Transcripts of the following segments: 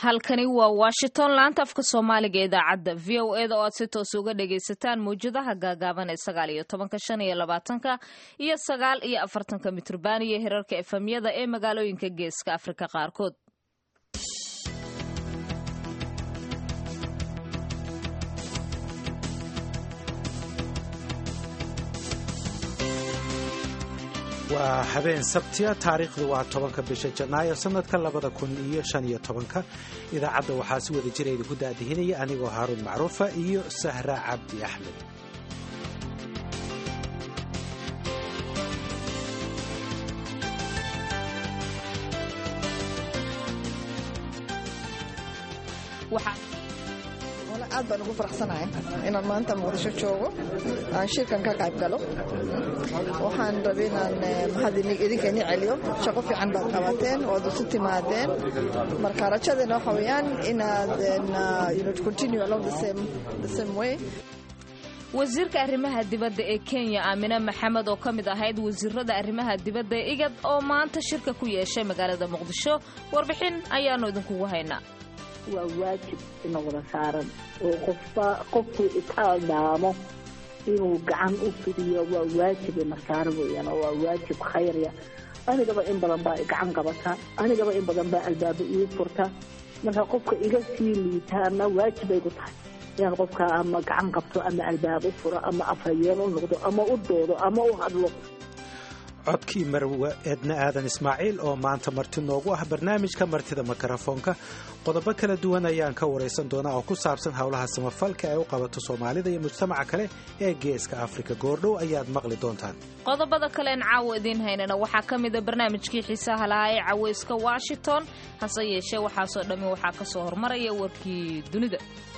halkani waa washington laanta afka soomaaliga ee idaacadda v o eda oo aad si toos uga dhagaysataan mawjadaha gaagaaban ee sagaal iyo tobanka shan iyo labaatanka iyo sagaal iyo afartanka mitrban iyo hirarka efemyada ee magaalooyinka geeska afrika qaarkood waa habeen sabtiya taariikhdu waa tobanka bisha janaayo sanadka labada kun iyo shan iyo tobanka idaacadda waxaa si wada jira idinku daadihinaya anigoo haaruun macruufa iyo sahra cabdi axmed aad baan ugu faraxsanahay inaan maanta muqdisho joogo aan shirkan ka qayb galo waxaan rabay inaan mahad idinka ini celiyo shaqo fiican baad qabateen waad isu timaadeen marka rajadeena waxa weeyaan inaad continue along the same the same way wasiirka arrimaha dibadda ee kenya aamine maxamed oo ka mid ahayd wasiirada arrimaha dibadda ee igad oo maanta shirka ku yeeshay magaalada muqdisho warbixin ayaanu idinkugu haynaa waa waajib ina wada saaran oo qofba qofkuu itaal dhaamo inuu gacan u fidiyo waa waajib ina saaran weeyaan oo waa waajib khayrya anigaba in badan baa gacan qabata anigaba in badan baa albaaba ii furta marka qofka iga sii liitaana waajib ay ku tahay inaan qofka ama gacan qabto ama albaab u furo ama afhayeen u noqdo ama u doodo ama u hadlo codkii marwe eedna aadan ismaaciil oo maanta marti noogu ah barnaamijka martida mikrofoonka qodobo kala duwan ayaan ka waraysan doonaa oo ku saabsan howlaha samafalka ee u qabato soomaalida iyo mujtamaca kale ee geeska afrika goordhow ayaad maqli doontaan qodobada kalean caawa idiin haynana waxaa ka mida barnaamijkii xiisaha lahaa ee cawayska washington hase yeeshee waxaasoo dhammi waxaa ka soo hormaraya warkii dunida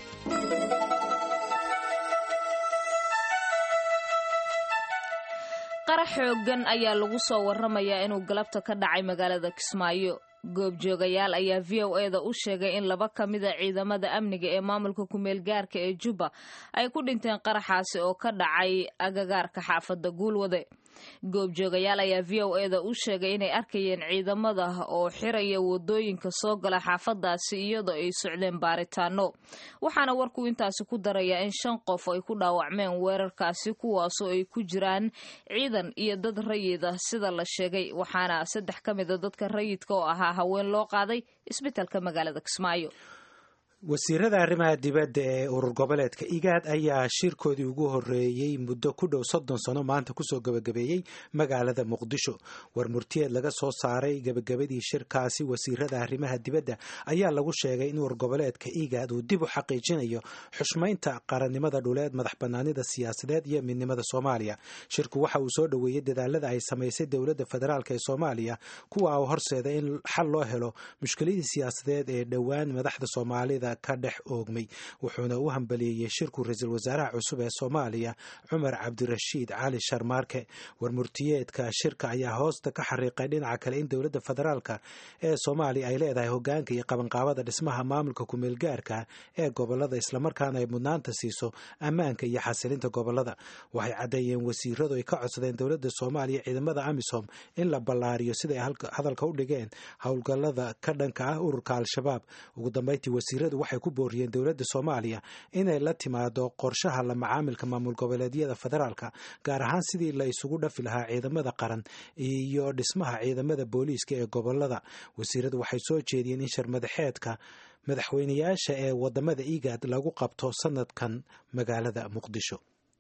qarax xoogan ayaa lagu soo waramayaa inuu galabta ka dhacay magaalada kismaayo goobjoogayaal ayaa v o eda u sheegay in laba ka mida ciidamada amniga ee maamulka kumeel gaarka ee jubba ay ku dhinteen qaraxaasi oo ka dhacay agagaarka xaafadda guulwade goobjoogayaal ayaa v o eda u sheegay inay arkayeen ciidamada oo xiraya wadooyinka soo gala xaafadaasi iyadoo ay socdeen baaritaano waxaana warku intaasi ku darayaa in shan qof ay ku dhaawacmeen weerarkaasi kuwaasoo ay ku jiraan ciidan iyo dad rayida sida la sheegay waxaana saddex ka mida dadka rayidka oo ahaa haween loo qaaday isbitaalka magaalada kismaayo wasiirada arrimaha dibadda ee urur goboleedka igaad ayaa shirkoodii ugu horeeyey muddo ku dhow soddon sano maanta kusoo gebagabeeyey magaalada muqdisho war murtiyeed laga soo saaray gebagabadii shirkaasi wasiirada arrimaha dibadda ayaa lagu sheegay in urur goboleedka igaad uu dib u xaqiijinayo xushmaynta qarannimada dhuleed madax banaanida siyaasadeed iyo midnimada soomaaliya shirku waxa uu soo dhoweeyey dadaalada ay samaysay dowladda federaalk ee soomaaliya kuwa u horseeda in xal loo helo mushkiladii siyaasadeed ee dhowaan madaxda soomaalida ka dhex oogmay wuxuuna u hambaliyeeyey shirku ra-iisul wasaaraha cusub ee soomaaliya cumar cabdirashiid cali sharmaarke warmurtiyeedka shirka ayaa hoosta ka xariiqay dhinaca kale in dowladda federaalka ee soomaaliya ay leedahay hogaanka iyo qabanqaabada dhismaha maamulka kumeelgaarka ee gobolada islamarkaana ay mudnaanta siiso ammaanka iyo xasilinta gobolada waxay caddeeyeen wasiiradu ay ka codsadeen dowladda soomaaliya ciidamada amisom in la ballaariyo siday hadalka u dhigeen howlgallada ka dhanka ah ururka al-shabaab ugu dambeyntii wasiiradu waxay ku booriyeen dowladda soomaaliya inay la timaado qorshaha la macaamilka maamul goboleedyada federaalka gaar ahaan sidii la isugu dhafi lahaa ciidamada qaran iyo dhismaha ciidamada booliiska ee gobolada wasiiradu waxay soo jeediyeen in sharmadaxeedka madaxweynayaasha ee wadamada igaad lagu qabto sanadkan magaalada muqdisho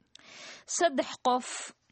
saddex qof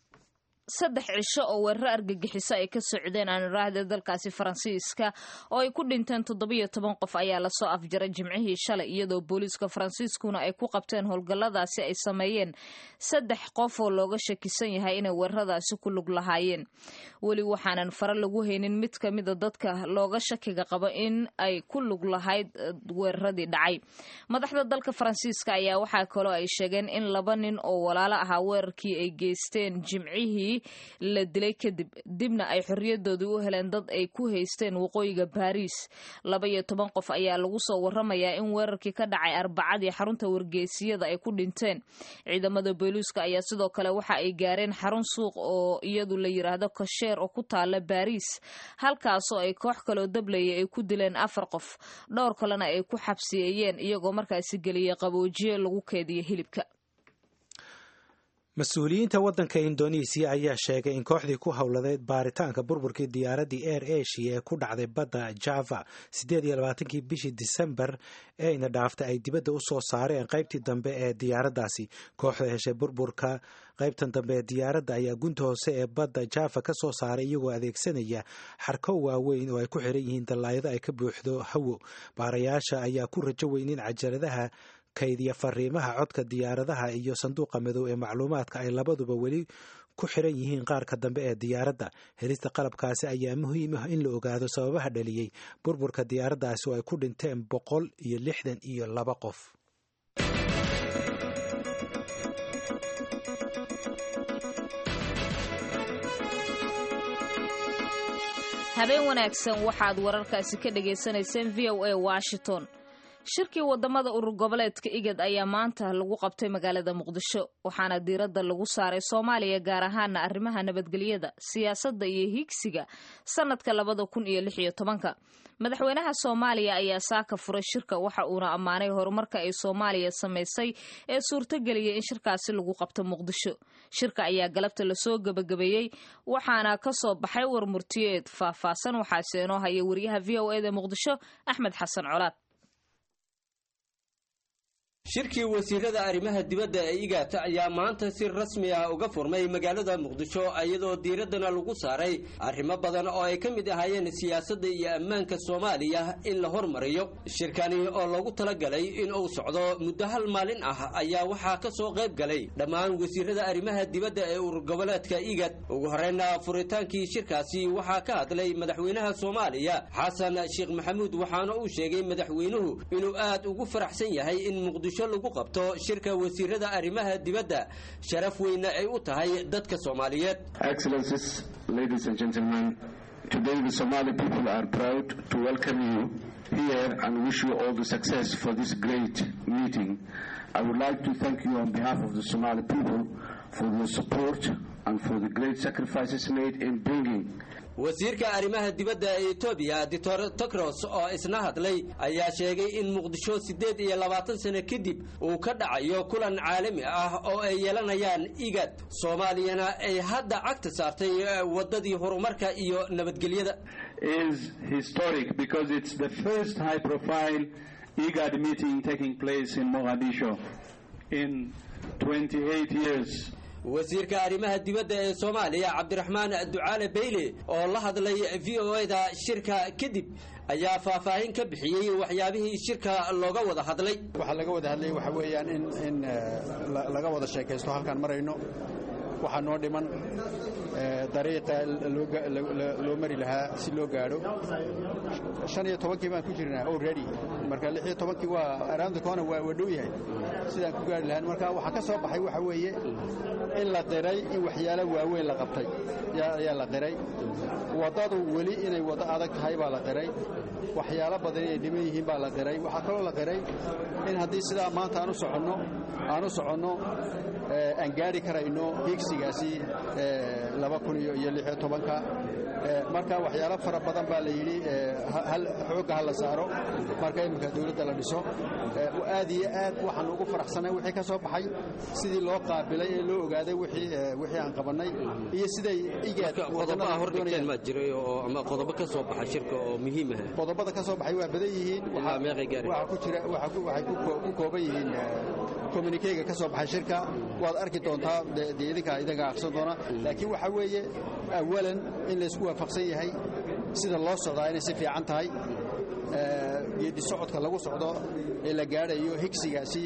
saddex cisho oo weeraro argagixiso ay ka socdeen aaniraahda dalkaasi faransiiska oo ay ku dhinteen toddobiyo toban qof ayaa lasoo afjaray jimcihii shalay iyadoo booliiska faransiiskuna ay ku qabteen howlgalladaasi ay sameeyeen saddex qof oo looga shakisan yahay inay weeraradaasi ku lug lahaayeen weli waxaanan fare lagu haynin mid ka mida dadka looga shakiga qabo in ay ku lug lahayd weeraradii dhacay madaxda dalka faransiiska ayaa waxaa kaloo ay sheegeen in laba nin oo walaalo ahaa weerarkii ay geysteen jimcihii markii la dilay kadib dibna ay xorriyadoodii u heleen dad ay ku haysteen waqooyiga baariis laba iyo toban qof ayaa lagu soo waramayaa in weerarkii ka dhacay arbacadii xarunta wargeysiyada ay ku dhinteen ciidamada booliiska ayaa sidoo kale waxa ay gaareen xarun suuq oo iyadu la yiraahdo kasheer oo ku taala baariis halkaasoo ay koox kaloo dablaya ay ku dileen afar qof dhowr kalena ay ku xabsiyeeyeen iyagoo markaasi geliyay qaboojiye lagu keediyo hilibka mas-uuliyiinta waddanka indonesiya ayaa sheegay in kooxdii ku howladeyd baaritaanka burburkii diyaaraddii air asia ee ku dhacday badda java siddeed iyo labaatankii bishii disembar ee ina dhaaftay ay dibadda u soo saareen qaybtii dambe ee diyaaraddaasi kooxda heshay burburka qaybtan dambe ee diyaaradda ayaa gunta hoose ee badda java ka soo saaray iyagoo adeegsanaya xarko waaweyn oo ay ku xiran yihiin dallaayado ay ka buuxdo hawo baarayaasha ayaa ku rajo weyn in cajaladaha kaydiya fariimaha codka diyaaradaha iyo sanduuqa madow ee macluumaadka ay labaduba weli ku xiran yihiin qaarka dambe ee diyaaradda helista qalabkaasi ayaa muhiim ah in la ogaado sababaha dhaliyey burburka diyaaraddaasi oo ay ku dhinteen boqol iyo lixdan iyo laba qof habeen wanaagsan waxaad wararkaasi ka dhagaysanayseen v o a washington shirkii wadamada urur goboleedka igad ayaa maanta lagu qabtay magaalada muqdisho waxaana diiradda lagu saaray soomaaliya gaar ahaana arrimaha nabadgelyada siyaasadda iyo higsiga sanadka labada kun iyo lix iyo tobanka madaxweynaha soomaaliya ayaa saaka furay shirka waxa uuna ammaanay horumarka ay soomaaliya samaysay ee suurtageliyay in shirkaasi lagu qabto muqdisho shirka ayaa galabta lasoo gebagabeeyey waxaana ka soo baxay warmurtiyeed faahfaahsan waxaase inoo haya wariyaha v o eda muqdisho axmed xasan colaad shirkii wasiirada arrimaha dibadda ee igaata ayaa maanta si rasmi ah uga furmay magaalada muqdisho iyadoo diiraddana lagu saaray arrimo badan oo ay ka mid ahaayeen siyaasadda iyo ammaanka soomaaliya in la hormariyo shirkani oo loogu talagalay in uu socdo muddo hal maalin ah ayaa waxaa ka soo qayb galay dhammaan wasiirada arrimaha dibadda ee urur goboleedka igad ugu horreyna furitaankii shirkaasi waxaa ka hadlay madaxweynaha soomaaliya xasan sheekh maxamuud waxaana uu sheegay madaxweynuhu inuu aad ugu faraxsan yahay in muqdisho lagu qabto shirka wasiirada arrimaha dibadda sharaf weyna ay u tahay dadka soomaaliyeed Excellencies, ladies and gentlemen, today the Somali people are proud to welcome you here and wish you all the success for this great meeting. I would like to thank you on behalf of the Somali people for your support and for the great sacrifices made in bringing wasiirka arrimaha dibadda ee etoobiya doctor tokros oo isna hadlay ayaa sheegay in muqdisho siddeed iyo labaatan sano kadib uu ka dhacayo kulan caalami ah oo ay yeelanayaan igad soomaaliyana ay hadda cagta saartay waddadii horumarka iyo nabadgelyada is historic because it's the first high profile IGAD meeting taking place in Mogadishu in 28 years. wasiirka arrimaha dibadda ee soomaaliya cabdiraxmaan ducaale bayle oo la hadlay v o eda shirka kadib ayaa faahfaahin ka bixiyey waxyaabihii shirka looga wada hadlay waxaa laga wada hadlayay waxaa weeyaan in in laga wada sheekaysto halkaan marayno waxaa noo dhiman dariiqa loo mari lahaa si loo gaadho shan iyo tobankii baan ku jirnaa already marka lix iyo tobankii waa around the corner waa waa dhow yahay sidaan ku gaari lahayn marka waxaa ka soo baxay waxa weeye in la qiray in waxyaalo waaweyn la qabtay ayaa la qiray waddadu weli inay waddo adag tahay baa la qiray waxyaalo badan inay dhiman yihiin baa la qiray waxaa kaloo la qiray in haddii sidaa maanta aan u soconno aan u soconno aan gaari karayno higsigaasi laba kun iyo lixiyo tobanka marka waxyaalo fara badan baa la yidhi xoogga ha la saaro marka iminka dawladda la dhiso aad iyo aad waxaan ugu faraxsanay wixii ka soo baxay sidii loo qaabilay ee loo ogaaday wixii aan qabannay iyo siday qodobaha hordhigteen maa jiray oo ama qodobo ka soo baxa shirka oo muhiim ah qodobada ka soo baxay waa badan yihiin ilaa meeqay gaari waxaa ku jira waxay ku kooban yihiin communikeyga ka soo baxay shirka waad arki doontaa dee idinkaa idinka aqsan doona laakiin waxaa weeye awalan in laysku waafaqsan yahay sida loo socdaa inay si fiican tahay geedi socodka lagu socdo ee la gaadhayo higsigaasi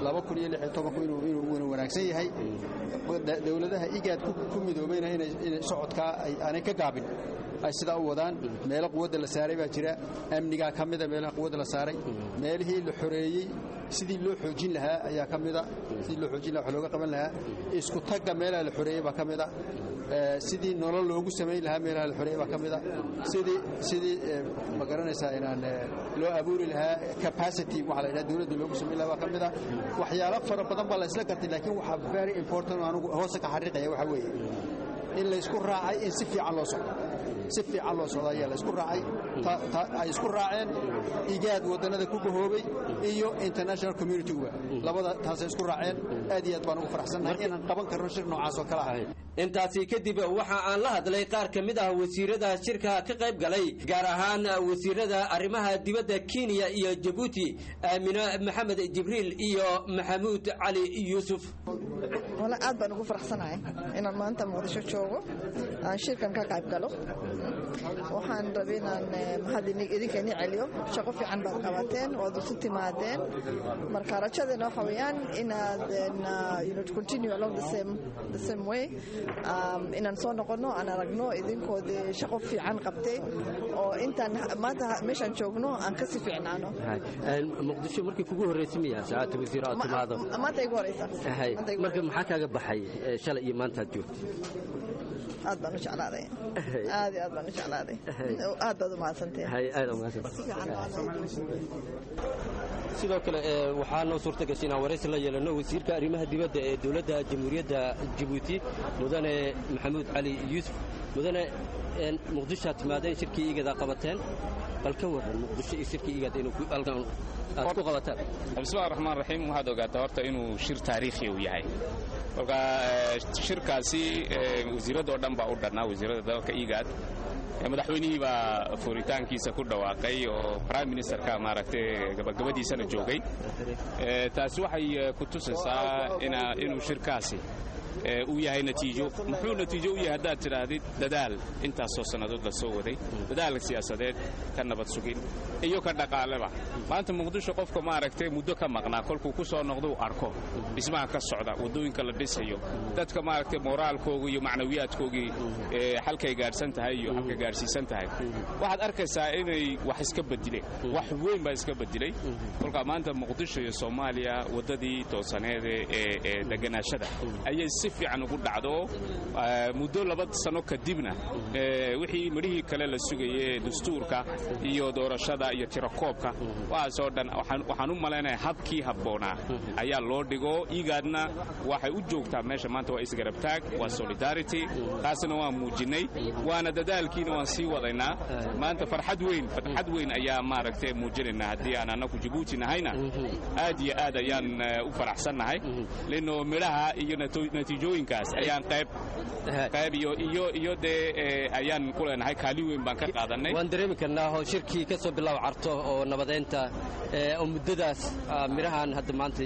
inuu wanaagsan yahay dowladaha igaad ku midoobayna inay socodkaa aanay ka gaabin ay sidaa u wadaan meelo quwadda la saaray baa jira amnigaa ka mida meelaha quwadda la saaray meelihii la xoreeyey sidii loo xoojin lahaa ayaa ka mida sidii loo xoojin lahaa wax looga qaban lahaa isku tagga meelaha la xoreeyey baa ka mida sidii nolol loogu samayn lahaa meelaha la xoreeyey baa ka mida sidii sidii ma garanaysaa inaan loo abuuri lahaa capacity waxa la yidhaha dawladda loogu samayn lahaa baa ka mida waxyaalo fara badan baa la isla gartay laakiin waxaa very important anugu hoose ka xariiqaya waxa weeye in laysku raacay in si fiican loo socdo si fiican loo socdo ayaa laysku raacay ay isku raaceen igaad waddannada ku gahoobay iyo international community-guba labada taasay isku raaceen aad iyo aad baan ugu faraxsannahay inaan qaban karno shir noocaas oo kale ah intaasi kadib waxa aan la hadlay qaar ka mid ah wasiirada shirka ka qayb galay gaar ahaan wasiirada arrimaha dibadda kenya iyo jabuuti aamine maxamed jibriil iyo maxamuud cali yuusuf wala aad baan ugu faraxsanahay inaan maanta muqdisho joogo aan shirkan ka qayb galo waxaan rabay inaan mahad idinkeeni celiyo shaqo fiican baad qabateen waad isu timaadeen marka rajadeena waxa weeyaan inaad continue along the same the same way inaan soo noqono aan aragno idinkoodii shaqo fiican qabtay oo intaan maanta meeshaan joogno aan kasi fiicnaano muqdisho markii kugu horreysay miyaa saacadda wasiir aad timaado maanta igu horeysa marka maxaa kaaga baxay shalay iyo maantaad joogtay aad baan u jeclaaday aad aad baan u jeclaaday aad baad u mahadsanteen sidoo kale waxaa noo suurta gashay inaan waraysi la yeelano wasiirka arrimaha dibadda ee dowladda jamhuuriyadda jabuuti mudane maxamuud cali yuusuf mudane muqdishoaad timaadeen shirkii igadaa qabateen bal ka waran muqdisho iyo shirkii igad inuu halkan aad ku qabataan bismillahi raxmaan raxiim waxaad ogaataa horta inuu shir taariikhi uu yahay kolka shirkaasi wasiiradoo dhan baa u dhannaa wasiirada dalka igaad madaxweynihii baa furitaankiisa ku dhawaaqay oo prime ministerka maaragtay gabagabadiisana joogay taasi waxay ku tusaysaa inuu shirkaasi uu yahay natiijo muxuu natiijo u yahay haddaad tidhaahdid dadaal intaasoo sannadood la soo waday dadaal siyaasadeed ka nabad sugin iyo ka dhaqaaleba maanta muqdisho qofka maaragtay muddo ka maqnaa kolkuu ku soo noqdo uu arko dhismaha ka socda waddooyinka la dhisayo dadka maaragtay moraalkooga iyo macnawiyaadkoogii halkay gaadhsan tahay iyo halkay gaadhsiisan tahay waxaad arkaysaa inay wax iska bedileen wax weyn baa iska bedilay kolkaa maanta muqdisho iyo soomaaliya waddadii toosaneede ee deganaashada ayay si fiican ugu dhacdo muddo laba sano kadibna wixii midhihii kale la sugaye dastuurka iyo doorashada iyo tirakoobka waxaasoo dhan waxaan u malaynaya habkii habboonaa ayaa loo dhigo igaadna waxay u joogtaa meesha maanta waa isgarabtaag waa solidarity taasna waan muujinnay waana dadaalkiina waan sii wadaynaa maanta farxad weyn farxad weyn ayaa maaragtay muujinaynaa haddii aan annagu jabuuti nahayna aad iyo aad ayaan u faraxsannahay lino midhaha iyo natiijooyinkaas ayaan qayb qayb iyo iyo iyo dee ayaan ku leenahay kaali weyn baan ka qaadanay waan dareemi karnaa oo shirkii ka soo bilow carto oo nabadeynta oo muddadaas midhahan hadda maanta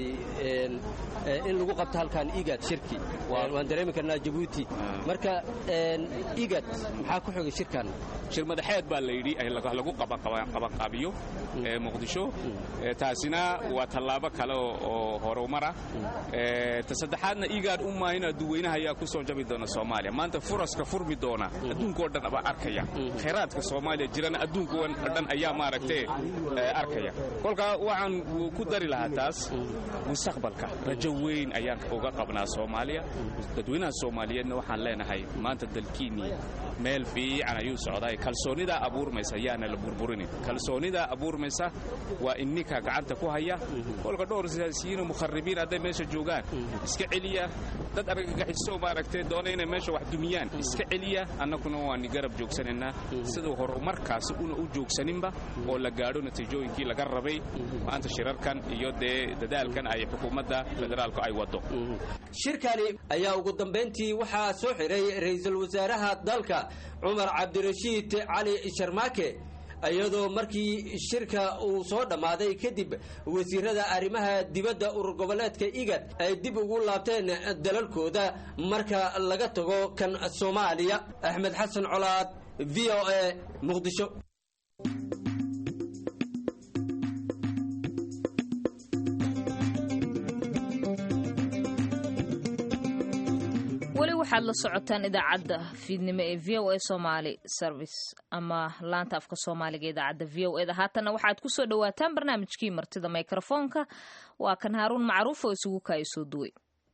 in lagu qabto halkan igad shirki waan dareemi karnaa jabuuti marka igad maxaa ku xogay shirkan shir madaxeed baa la yidhi lagu qabanqaabiyo muqdisho taasina waa tallaabo kale oo horumara ta saddexaadna igaad u maahina duweynaha ayaa ku soo jabi doona soomaaliya maanta furaska furmi doona adduunkao dhan baa arkaya khayraadka soomaaliya jirana adduunkao dhan ayaa maaragtay arkaya kolkaa waxaan ku dari lahaa taas mustaqbalka rajo weyn ayaan uga qabnaa soomaaliya dadweynaha soomaaliyeedna waxaan leenahay maanta dalkiinnii meel fiican ayuu socdaa kalsoonidaa abuurmaysa yaana la burburinin kalsoonidaa abuurmaysa waa inninka gacanta ku haya kolka dhowr siyaasiyiino mukharibiin hadday meesha joogaan iska celiya dad argagaxiso maaragtay doona inay meesha wax dumiyaan iska celiya annaguna waani garab joogsanaynaa siduu horumarkaasi una u joogsaninba oo la gaadho natiijooyinkii laga rabay maanta shirarkan iyo dee dadaalkan ay xukuumadda federaalku ay waddo shirkani ayaa ugu dambayntii waxaa soo xiray ra'iisul wasaaraha dalka cumar cabdirashiid cali sharmaake iyadoo markii shirka uu soo dhammaaday kadib wasiirada arrimaha dibadda urur goboleedka igad ay dib ugu laabteen dalalkooda marka laga tago kan soomaaliya axmed xasan colaad v o a muqdisho weli waxaad la socotaan idaacadda fiidnimo ee v o a somaali service ama laanta afka soomaaliga idaacadda v o eda haatanna waxaad ku soo dhowaataan barnaamijkii martida mikrofoonka waa kan haaruun macruuf oo isugu kaaya soo duway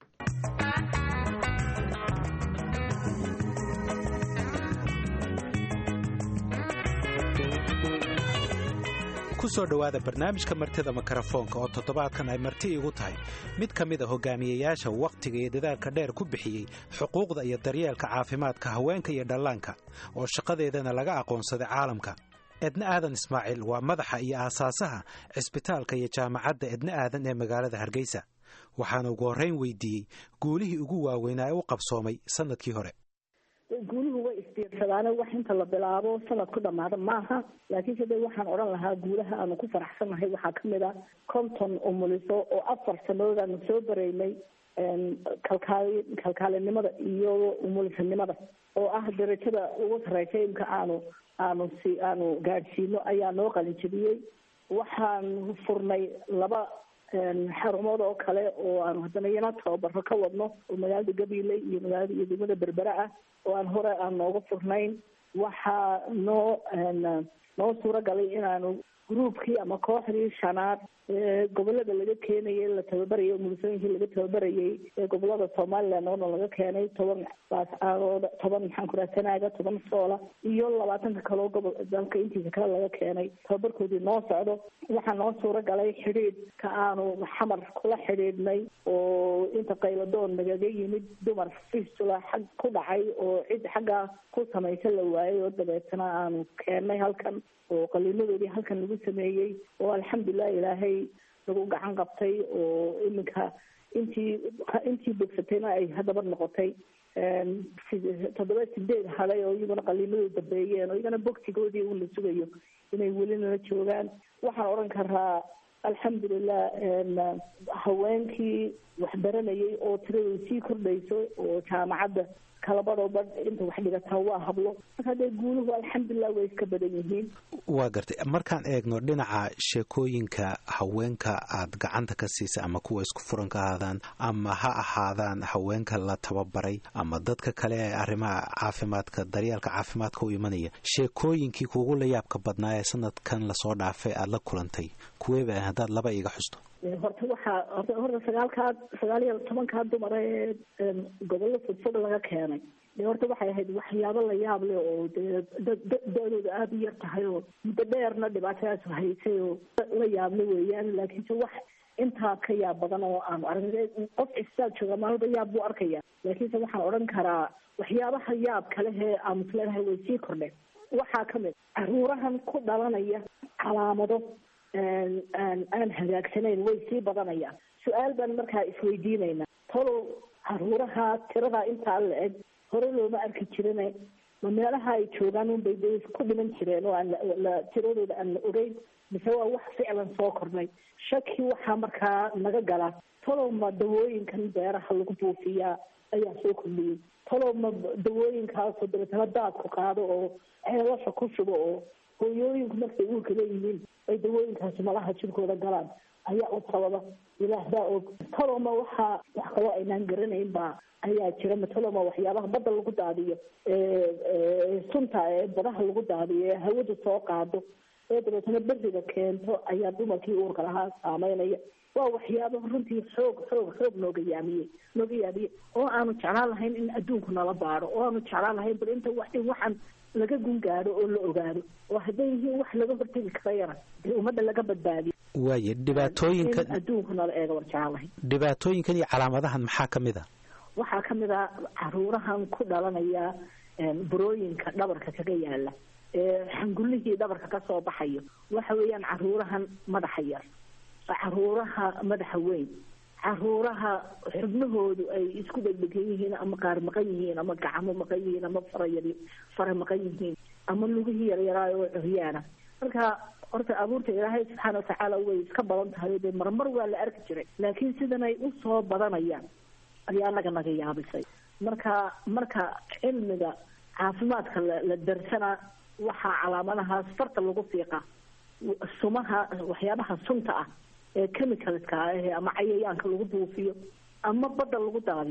kusoo dhowaada barnaamijka martida mikrofoonka oo toddobaadkan ay marti igu tahay mid ka mid a hogaamiyeyaasha wakhtiga iyo dadaalka dheer ku bixiyey xuquuqda iyo daryeelka caafimaadka haweenka iyo dhallaanka oo shaqadeedana laga aqoonsaday caalamka edna aadan ismaaciil waa madaxa iyo aasaasaha cisbitaalka iyo jaamacadda edna aadan ee magaalada hargeysa waxaana ugu horrayn weydiiyey guulihii ugu waaweynaa ee u qabsoomay sannadkii hore guuluhu way isbiirsadaane wax inta la bilaabo sanad ku dhamaada maaha laakiinse de waxaan odhan lahaa guulaha aanu ku faraxsannahay waxaa kamid a konton umuliso oo afar sanadood aanu soo bareynay kalkaali kalkaalinimada iyo umulisanimada oo ah darajada ugu sareysa imka aanu aanu si aanu gaadhsiino ayaa noo qalinjabiyey waxaan furnay laba xarumood oo kale oo aanu haddana iyana tababaro ka wadno oo magaalada gabiley iyo magaalada iyo degmada berbera ah oo aan hore aan nooga furnayn waxaa noo noo suuro galay inaanu gruubkii ama kooxdii shanaad ee gobolada laga keenayay la tababarayay umulisooyinkii laga tababarayay ee gobolada somaliland oona laga keenay toban baascaadooda toban maxaan ku raha sanaaga toban soola iyo labaatanka kaloo gobol dalka intiisa kale laga keenay tababarkoodii noo socdo waxaa noo suuro galay xidhiidh ka aanu xamar kula xidhiidhnay oo inta qayladoon nagaga yimid dumar fistula xag ku dhacay oo cid xaggaa ku samaysa la waayay oo dabeetana aanu keennay halkan oo qaliinadoodii halkan lagu sameeyey oo alxamdulilah ilaahay lagu gacan qabtay oo iminka intii intii bogsatayna ay haddaba noqotay toddoba sideed haday oo iyaguna qaliinadooda dambeeyeen oo iyagana bogsigoodii un la sugayo inay weli nala joogaan waxaan odhan karaa alxamdulilah haweenkii waxbaranayay oo tiradooda sii kordhayso oo jaamacadda kalabadoo badh inta wax dhigataa waa hablo marka dee guuluhu alxamdulilah way iska badan yihiin waa gartay markaan eegno dhinaca sheekooyinka haweenka aad gacanta ka siisa ama kuwa isku furan ka ahaadaan ama ha ahaadaan haweenka la tababaray ama dadka kale ee arrimaha caafimaadka daryeelka caafimaadka u imanaya sheekooyinkii kuugu la yaabka badnaa ee sanadkan lasoo dhaafay aada la kulantay kuweeba haddaad laba iiga xusto horta waxaa horta sagaalkaa sagaal iyo tobankaa dumara ee gobollo fogfog laga keenay de horta waxay ahayd waxyaabo la yaab leh oo dee da-dooda aada u yar tahay oo muddo dheerna dhibaatadaas haysay oo la yaable weeyaan laakiinse wax intaa ka yaab badan oo aanu arag qof cisbitaal jooga maalba yaab buu arkaya laakiinse waxaan odhan karaa waxyaabaha yaab kalehee aanu isleedahay way sii kordheen waxaa kamid caruurahan ku dhalanaya calaamado aan hagaagsanayn way sii badanayaan su-aal baan markaa isweydiinaynaa tolow caruuraha tiradaa intaa la eg hore looma arki jirine ma meelaha ay joogaan unbay de ku dhiman jireen oo aan la tiradooda aan la ogeyn mise waa wax ficlan soo kordnay shaki waxaa markaa naga gala tolow ma dawooyinkan beeraha lagu buufiyaa ayaa soo kordhiyey tolow ma dawooyinkaasoo dabeetana daadku qaado oo ceelasha ku shubo oo hooyooyinku markay uurka leeyihiin ay dawooyinkaasi malaha jirkooda galaan ayaa u sababa ilaah baa og toloma waxaa wax kaloo aynaan garanayn baa ayaa jira matoloma waxyaabaha badda lagu daadiyo sunta ee badaha lagu daadiyo ee hawadu soo qaado ee dabeetana beriga keento ayaa dumarkii uurka lahaa saameynaya waa waxyaaba runtii xoog xoog xoog nooga yaamiyey nooga yaamiyey oo aanu jeclaan lahayn in adduunku nala baado oo aanu jeclaan lahayn bal inta wax in waxaan laga gungaado oo la ogaado oo hadday yihiin wax laga hortegi karayana dee ummadda laga badbaadiyo waaye dhibaatooyinkan adduunku nala eega war jeclaan lahayn dhibaatooyinkan iyo calaamadahan maxaa ka mid a waxaa kamid a caruurahan ku dhalanaya burooyinka dhabarka kaga yaala ee xangullihii dhabarka kasoo baxayo waxa weeyaan caruurahan madaxa yar caruuraha madaxa weyn caruuraha xubnahoodu ay isku dhegdhegan yihiin ama qaar maqan yihiin ama gacmo maqan yihiin ama farayar fara maqan yihiin ama lugihii yaryaraay oo curyaana marka horta abuurta ilaahay subxaana watacaala way iska badan tahay dee marmar waa la arki jiray laakiin sidan ay usoo badanayaan ayaa naga naga yaabisay marka marka cilmiga caafimaadka la la darsana waxaa calaamadahaas farta lagu fiiqa sumaha waxyaabaha sunta ah ee chemicalska ah ama cayayaanka lagu buufiyo ama badda lagu daadiyo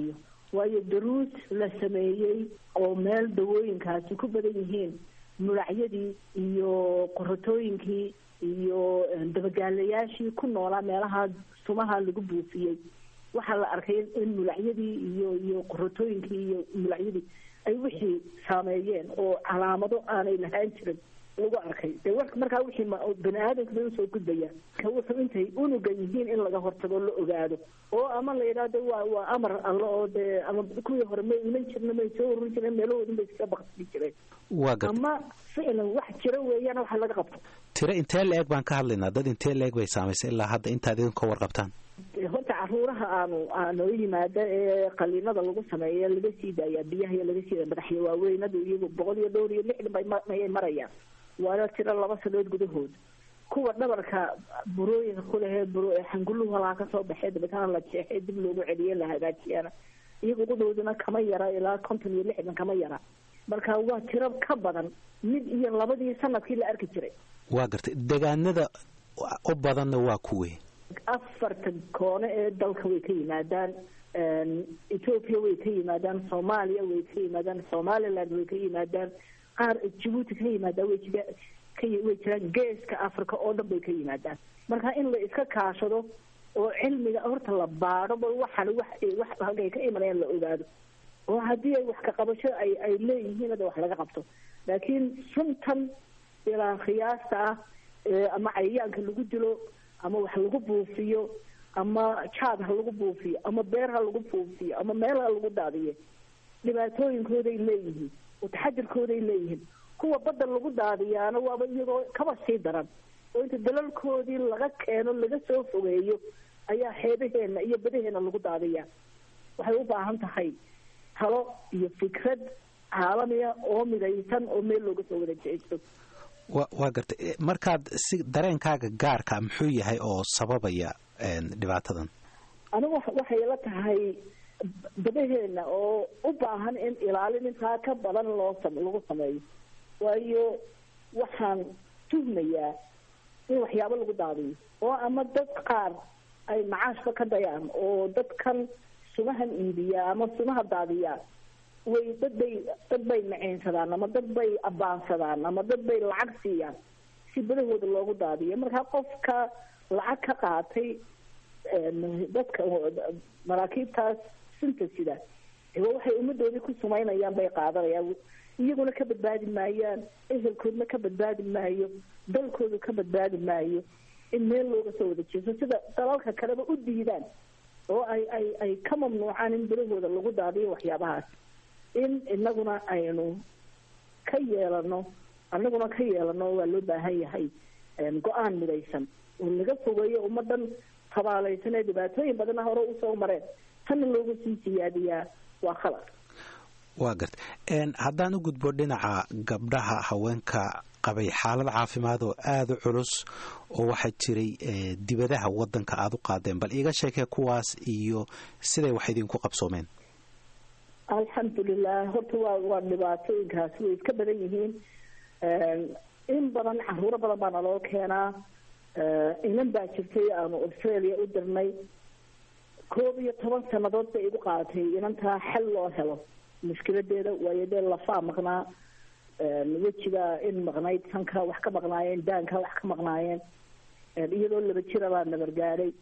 waayo daruus la sameeyey oo meel dawooyinkaasi ku badan yihiin muracyadii iyo qorotooyinkii iyo dabagaalayaashii ku noolaa meelaha sumaha lagu buufiyey waxaa la arkay in mulacyadii iyo iyo qorotooyinkii iyo mulacyadii ay wixii saameeyeen oo calaamado aanay lahaan jirin lagu arkay dee w markaa wixii bani aadamka bay usoo gudbayaan ka wuxuu intay unuga yihiin in laga hortago la ogaado oo ama la yidhahdo waa waa amar alle oo dee ama kuwii hore may iman jirna may soo ururin jireen meelahoodin bay iska baksii jireen waa gar ama ficlan wax jira weeyaan waxa laga qabto tiro intee la-eg baan ka hadlaynaa dad intee la-eg bay saamaysay ilaa hadda intaad idinka warqabtaan horta caruuraha aanu aanoo yimaada ee qaliinada lagu sameeya laga sii daaya biyaha iyo laga sii daaya madaxya waaweynadu iyagu boqol iyo dhowr iyo lixdan bay mayay marayaan waana tiro laba sanood gudahood kuwa dhabarka burooyinka kulehee buro xanguluhu halaa kasoo baxee dabetana la jeexay dib loogu celiye la hagaajiyana iyagu qudhowduna kama yara ilaa konton iyo lixdan kama yara marka waa tiro ka badan mid iyo labadii sanadkii la arki jiray waa gartay degaanada u badanna waa kuwe afartan koone ee dalka way ka yimaadaan ethoopia way ka yimaadaan soomaaliya way ka yimaadaan somaliland way ka yimaadaan qaar jabuuti ka yimaadaan way jira way jiraan geeska africa oo dhan bay ka yimaadaan marka in la iska kaashado oo cilmiga horta la baadho bal waxan wax wax halkay ka imanayaan la ogaado oo haddii ay wax ka qabasho ay ay leeyihiin hada wax laga qabto laakiin suntan ilaa khiyaasta ah ama cayayaanka lagu dilo ama wax lagu buufiyo ama jaad ha lagu buufiyo ama beer ha lagu buufiyo ama meel ha lagu daadiyo dhibaatooyinkooday leeyihiin oo taxadirkooday leeyihiin kuwa badda lagu daadiyaana waaba iyagoo kaba sii daran oo inta dalalkoodii laga keeno laga soo fogeeyo ayaa xeebaheena iyo badaheena lagu daadiyaa waxay u baahan tahay talo iyo fikrad caalamiya oo midaysan oo meel looga soo wada jeesto wa waa gartay markaad si dareenkaaga gaarka muxuu yahay oo sababaya dhibaatadan anigu waxay la tahay badaheena oo u baahan in ilaalin intaa ka badan loo lagu sameeyo waayo waxaan tuhmayaa in waxyaabo lagu daadiyo oo ama dad qaar ay macaashba ka dayaan oo dadkan sumahan iibiyaa ama sumaha daadiyaa way dad bay dad bay maceynsadaan ama dad bay abaansadaan ama dad bay lacag siiyaan si badahooda loogu daadiyo markaa qofka lacag ka qaatay dadka maraakiibtaas sunta sida waxay ummadoodii ku sumaynayaan bay qaadanayaan iyaguna ka badbaadi maayaan ehelkoodna ka badbaadi maayo dalkoodu ka badbaadi maayo in meel looga soo wada jeeso sida dalalka kaleba u diidaan oo ay ay ay ka mamnuucaan in badahooda lagu daadiyo waxyaabahaas in inaguna aynu ka yeelano anaguna ka yeelano waa loo baahan yahay go-aan midaysan oo laga fogeeyo ummadan tabaalaysan ee dhibaatooyin badana hore usoo mareen tanna loogu sii siyaadiyaa waa khalad waa garta haddaan u gudbo dhinaca gabdhaha haweenka qabay xaalad caafimaad oo aada u culus oo waxaa jiray dibadaha wadanka aada u qaadeen bal iiga sheekee kuwaas iyo siday wax idinku qabsoomeen alxamdulilah horta waa waa dhibaatooyinkaasi way iska badan yihiin in badan caruuro badan baa naloo keenaa inan baa jirtay aanu australia u dirnay koob iyo toban sanadood bay igu qaadatay inantaa xal loo helo mushkiladeeda waayo dee lafaa maqnaa wejiga in maqnayd sanka wax ka maqnaayeen daanka wax ka maqnaayeen iyadoo laba jira baa nabargaadhay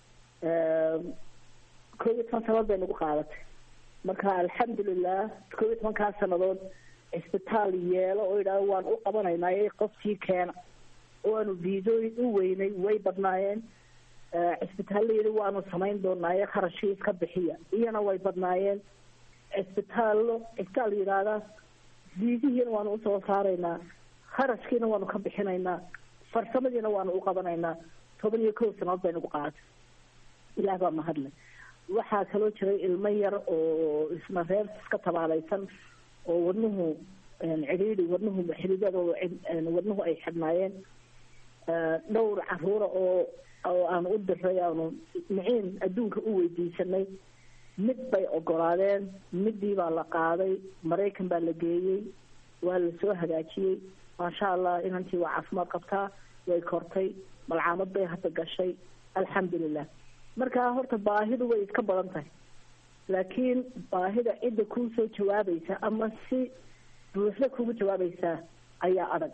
koob iyo toban sanadood bay nagu qaadatay marka alxamdulilah koob iyo tobankaa sanadood cisbitaal yeelo oo idhaah waan u qabanaynaa qofkii keena oo aanu viisooyin u weynay way badnaayeen cisbitaallayada waanu samayn doonaaye kharashii iska bixiya iyana way badnaayeen cisbitaallo cisbitaal yidhaahdaa viisihiina waanu usoo saaraynaa kharashkiina waanu ka bixinaynaa farsamadiina waanu u qabanaynaa toban iyo kow sanadood bay nagu qaadatay ilaah baa mahadle waxaa kaloo jiray ilmo yar oo isna reer iska tabaalaysan oo wadnuhu cidhiidhi wadnuhu xididada wadnuhu ay xidhnaayeen dhowr caruura oo oo aanu u diray aanu miciin adduunka u weydiisanay mid bay ogolaadeen midii baa la qaaday maraykan baa la geeyey waa la soo hagaajiyey maasha allah inantii waa caafimaad qabtaa way kortay malcaamad bay hadda gashay alxamdulilah markaa horta baahidu way iska badan tahay laakiin baahida cidda kuu soo jawaabaysa ama si buuxda kugu jawaabaysaa ayaa adag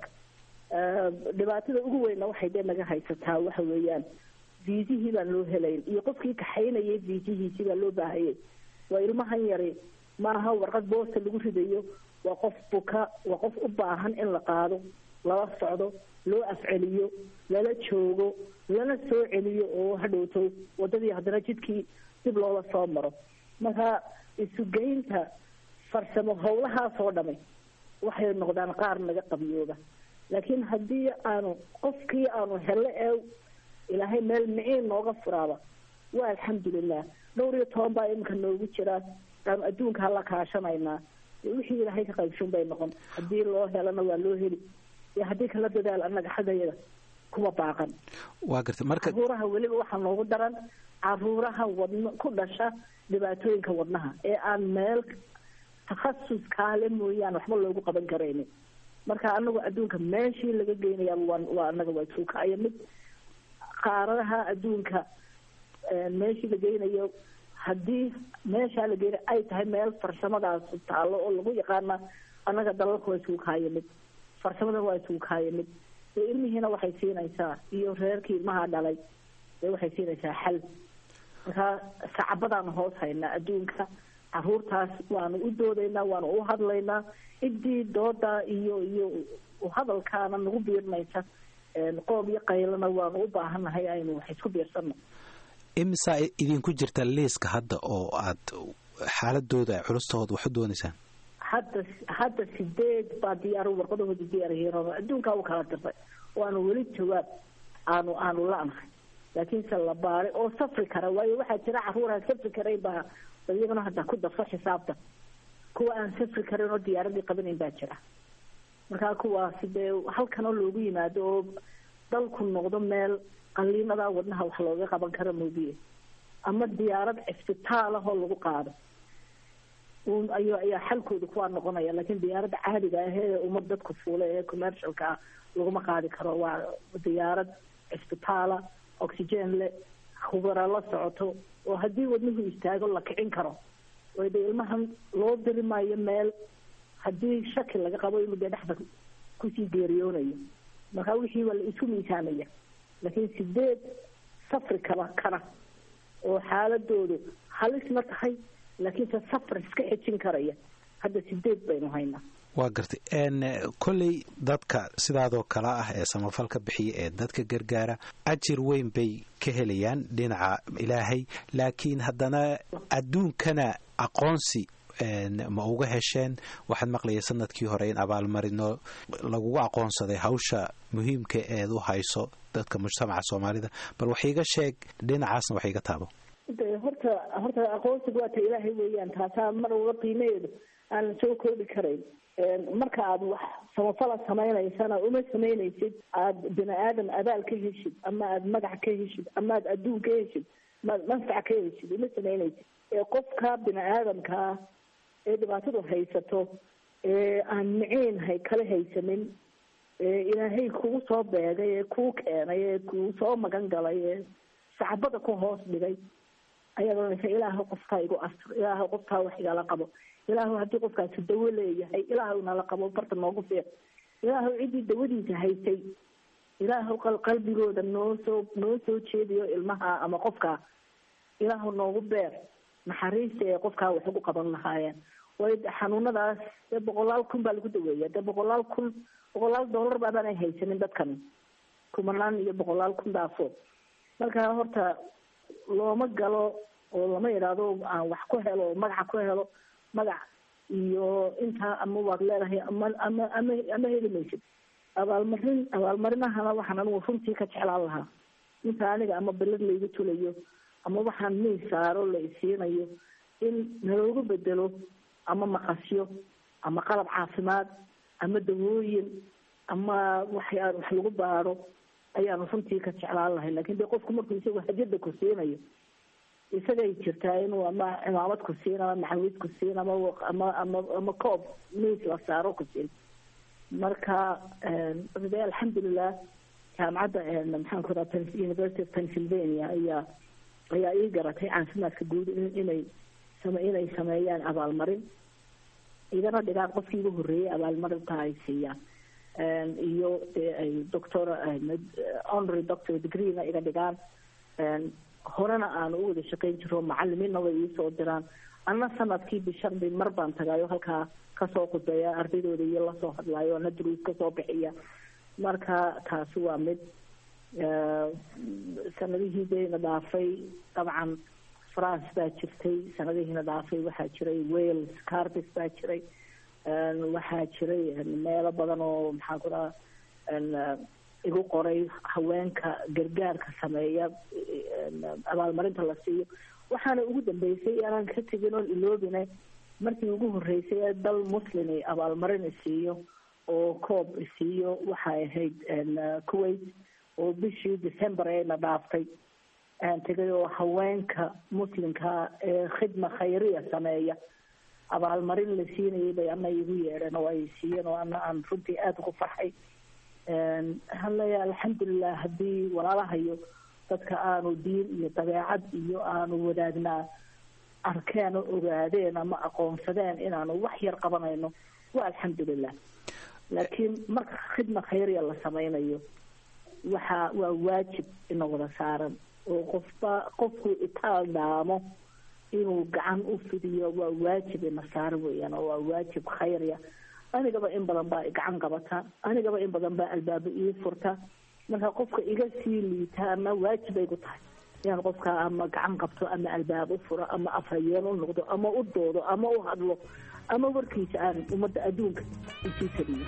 dhibaatada ugu weynna waxay dee naga haysataa waxa weeyaan viisihii baan loo helayn iyo qofkii kaxaynayay viisihiisii baa loo baahayay waa ilmahan yari maaha warqad boosta lagu ridayo waa qof buka waa qof u baahan in la qaado lala socdo loo afceliyo lala joogo lana soo celiyo oo hadhowto wadadii haddana jidkii dib loola soo maro marka isugeynta farsamo howlahaas oo dhamay waxay noqdaan qaar naga qabiyooba laakiin haddii aanu qofkii aanu helo ee ilaahay meel miciin nooga furaaba waa alxamdulilah dhowr iyo toban baa iminka noogu jira aanu adduunka hala kaashanaynaa wixii ilaahay ka qaybshan bay noqon haddii loo helana waa loo heli iyo haddii kala dadaal annaga xaggayada kuma baaqan waa gartay marka caruuraha weliba waxaa noogu daran caruuraha wadno ku dhasha dhibaatooyinka wadnaha ee aan meel takhasus kaale mooyaane waxba loogu qaban karaynin marka anagu adduunka meeshii laga geynayaa waa waa anaga waa tuukaayo mid qaaradaha adduunka meeshii la geynayo haddii meeshaa la geynayo ay tahay meel farsamadaas taallo oo lagu yaqaana annaga dalalka waa tuukaayo mid farsamada waa tuukaayo mid ee ilmihiina waxay siinaysaa iyo reerkii ilmaha dhalay ee waxay siinaysaa xal markaa sacabadaanu hoos haynaa adduunka caruurtaas waanu u doodaynaa waanu u hadlaynaa ciddii dooda iyo iyo hadalkaana nagu biirinaysa qoob iyo qaylana waanu u baahannahay aynu wax isku biirsanno imisaa idinku jirta liiska hadda oo aad xaaladooda culustahooda wax u doonaysaan hadda hadda sideed baa diyaar warqadahooda diyaarhiin adduunkaa u kala dirtay waanu weli jawaab aanu aanu la-nahay laakiinse la baaray oo safri kara waayo waxaa jira caruuraan safri karayn baa iyagana hadda ku darso xisaabta kuwa aan safri karin oo diyaaradii qabanayn baa jira markaa kuwaasi dee halkanoo loogu yimaado oo dalku noqdo meel qaliinada wadnaha wax looga qaban karo moobiye ama diyaarad cisbitaal ah oo lagu qaado ayo ayaa xalkooda kuwaa noqonaya laakiin diyaaradda caadiga ah ee ummad dadku fuula ee commercialka ah laguma qaadi karo waa diyaarad cisbitaala oxygen le khubara la socoto oo haddii wadnuhu istaago la kicin karo way de ilmahan loo diri maayo meel haddii shaki laga qabo inuu dee dhexda kusii geeriyoonayo marka wixii waa la isku miisaamaya laakiin sideed safri kaba kana oo xaaladoodu halisna tahay laakiinse safar iska xejin karaya hadda sideed baynu haynaa waa gartay kolley dadka sidaadoo kale ah ee samafalka bixiya ee dadka gargaara ajir weyn bay ka helayaan dhinaca ilaahay laakiin haddana adduunkana aqoonsi ma uga hesheen waxaad maqlayay sanadkii hore in abaalmarino lagugu aqoonsaday hawsha muhiimka eed u hayso dadka mujtamaca soomaalida bal wax iiga sheeg dhinacaasna wax iiga taabo de horta horta aqoonsiga waa ta ilaahay weeyaan taasaa mar uga qiimaheedu aanan soo koobi karayn marka aad wax samafala samaynaysana uma samaynaysid aada bini aadam abaal ka heshid ama aada magac ka heshid ama aad adduun ka heshid maad manfac ka heshid uma samaynaysid ee qofka bini aadamkaa ee dhibaatadu haysato ee aan miciin hay kala haysanin ee ilaahay kugu soo beegay ee kuu keenay ee kuu soo magan galay ee sacbada ku hoos dhigay ayaad oranaysa ilaahu qofkaa igu astur ilaahu qofkaa wax igala qabo ilaahu haddii qofkaasi dawo leeyahay ilaahu nala qabo barta noogu fiiq ilaahu ciddii dawadiisa haysay ilaahu qalbigooda noo soo noo soo jeediyo ilmaha ama qofkaa ilaahu noogu beer naxariista ee qofkaa wax ugu qaban lahaayeen way xanuunadaas dee boqolaal kun baa lagu daweeya dee boqolaal kun boqolaal dollar baabaanay haysanin dadkan kumanaan iyo boqolaal kun daafo marka horta looma galo oo lama idhaahdo aan wax ku helo oo magaca ku helo magac iyo intaa ama waad leedahay ama ama ama ama heli maysid abaalmarin abaalmarinahana waxaan anigu runtii ka jeclaan lahaa inta aniga ama belad laygu tulayo ama waxaan miis saaro la isiinayo in naloogu bedelo ama maqasyo ama qalab caafimaad ama dawooyin ama waxyaa wax lagu baaro ayaanu runtii ka jeclaan lahay lakin de qofku markuu isagu hajada ku siinayo isagay jirtaa inuu ama cimaamad ku siin ama maxawid ku siin ama ama ama ama koob miis la saaro ku siin marka de alxamdulilah jaamacadda maxaan ku raha university of pennsylvania ayaa ayaa ii garatay caafimaadka guud inay inay sameeyaan abaalmarin igana dhigaan qofkii ugu horreeyey abaalmarinta ay siiyaan iyo ay doctor honorary doctor degreena iga dhigaan horena aan u wada shaqeyn jiro macalimiinna way iisoo diraan anna sanadkii bishardi mar baan tagaayo halkaa kasoo khudbeeya ardaydooda iyo lasoo hadlaayo ana duruus kasoo bixiya marka taasi waa mid sanadihii deena dhaafay dabcan france baa jirtay sanadihiina dhaafay waxaa jiray wales cardis baa jiray waxaa jiray meelo badan oo maxaa ku dhaha igu qoray haweenka gargaarka sameeya abaalmarinta la siiyo waxaana ugu dambeysay aanan ka tegin oon iloobine markii ugu horreysay ee dal muslim abaalmarin isiiyo oo coob isiiyo waxay ahayd kuwait oo bishii december eena dhaaftay aan tegay oo haweenka muslimka ee khidma khayriya sameeya abaalmarin la siinayay bay ana igu yeedheen oo ay siiyeen oo ana aan runtii aada ugu farxay waxaan leeyahay alxamdulilah haddii walaalahayo dadka aanu diin iyo dabeecad iyo aanu wadaagnaa arkeen oo ogaadeen ama aqoonsadeen inaanu wax yar qabanayno waa alxamdulilah laakiin marka khidma khayriya la sameynayo waxa waa waajib ina wada saaran oo qofba qofkuu itaal dhaamo inuu gacan u fidiyo waa waajib ina saaran weeyaan oo waa waajib khayrya anigaba in badan baa gacan qabata anigaba in badan baa albaabo ii furta marka qofka iga sii liita ama waajibay ku tahay inaan qofka ama gacan qabto ama albaab u furo ama afhayeen u noqdo ama u doodo ama u hadlo ama warkiisa aan ummadda adduunka usii taliyo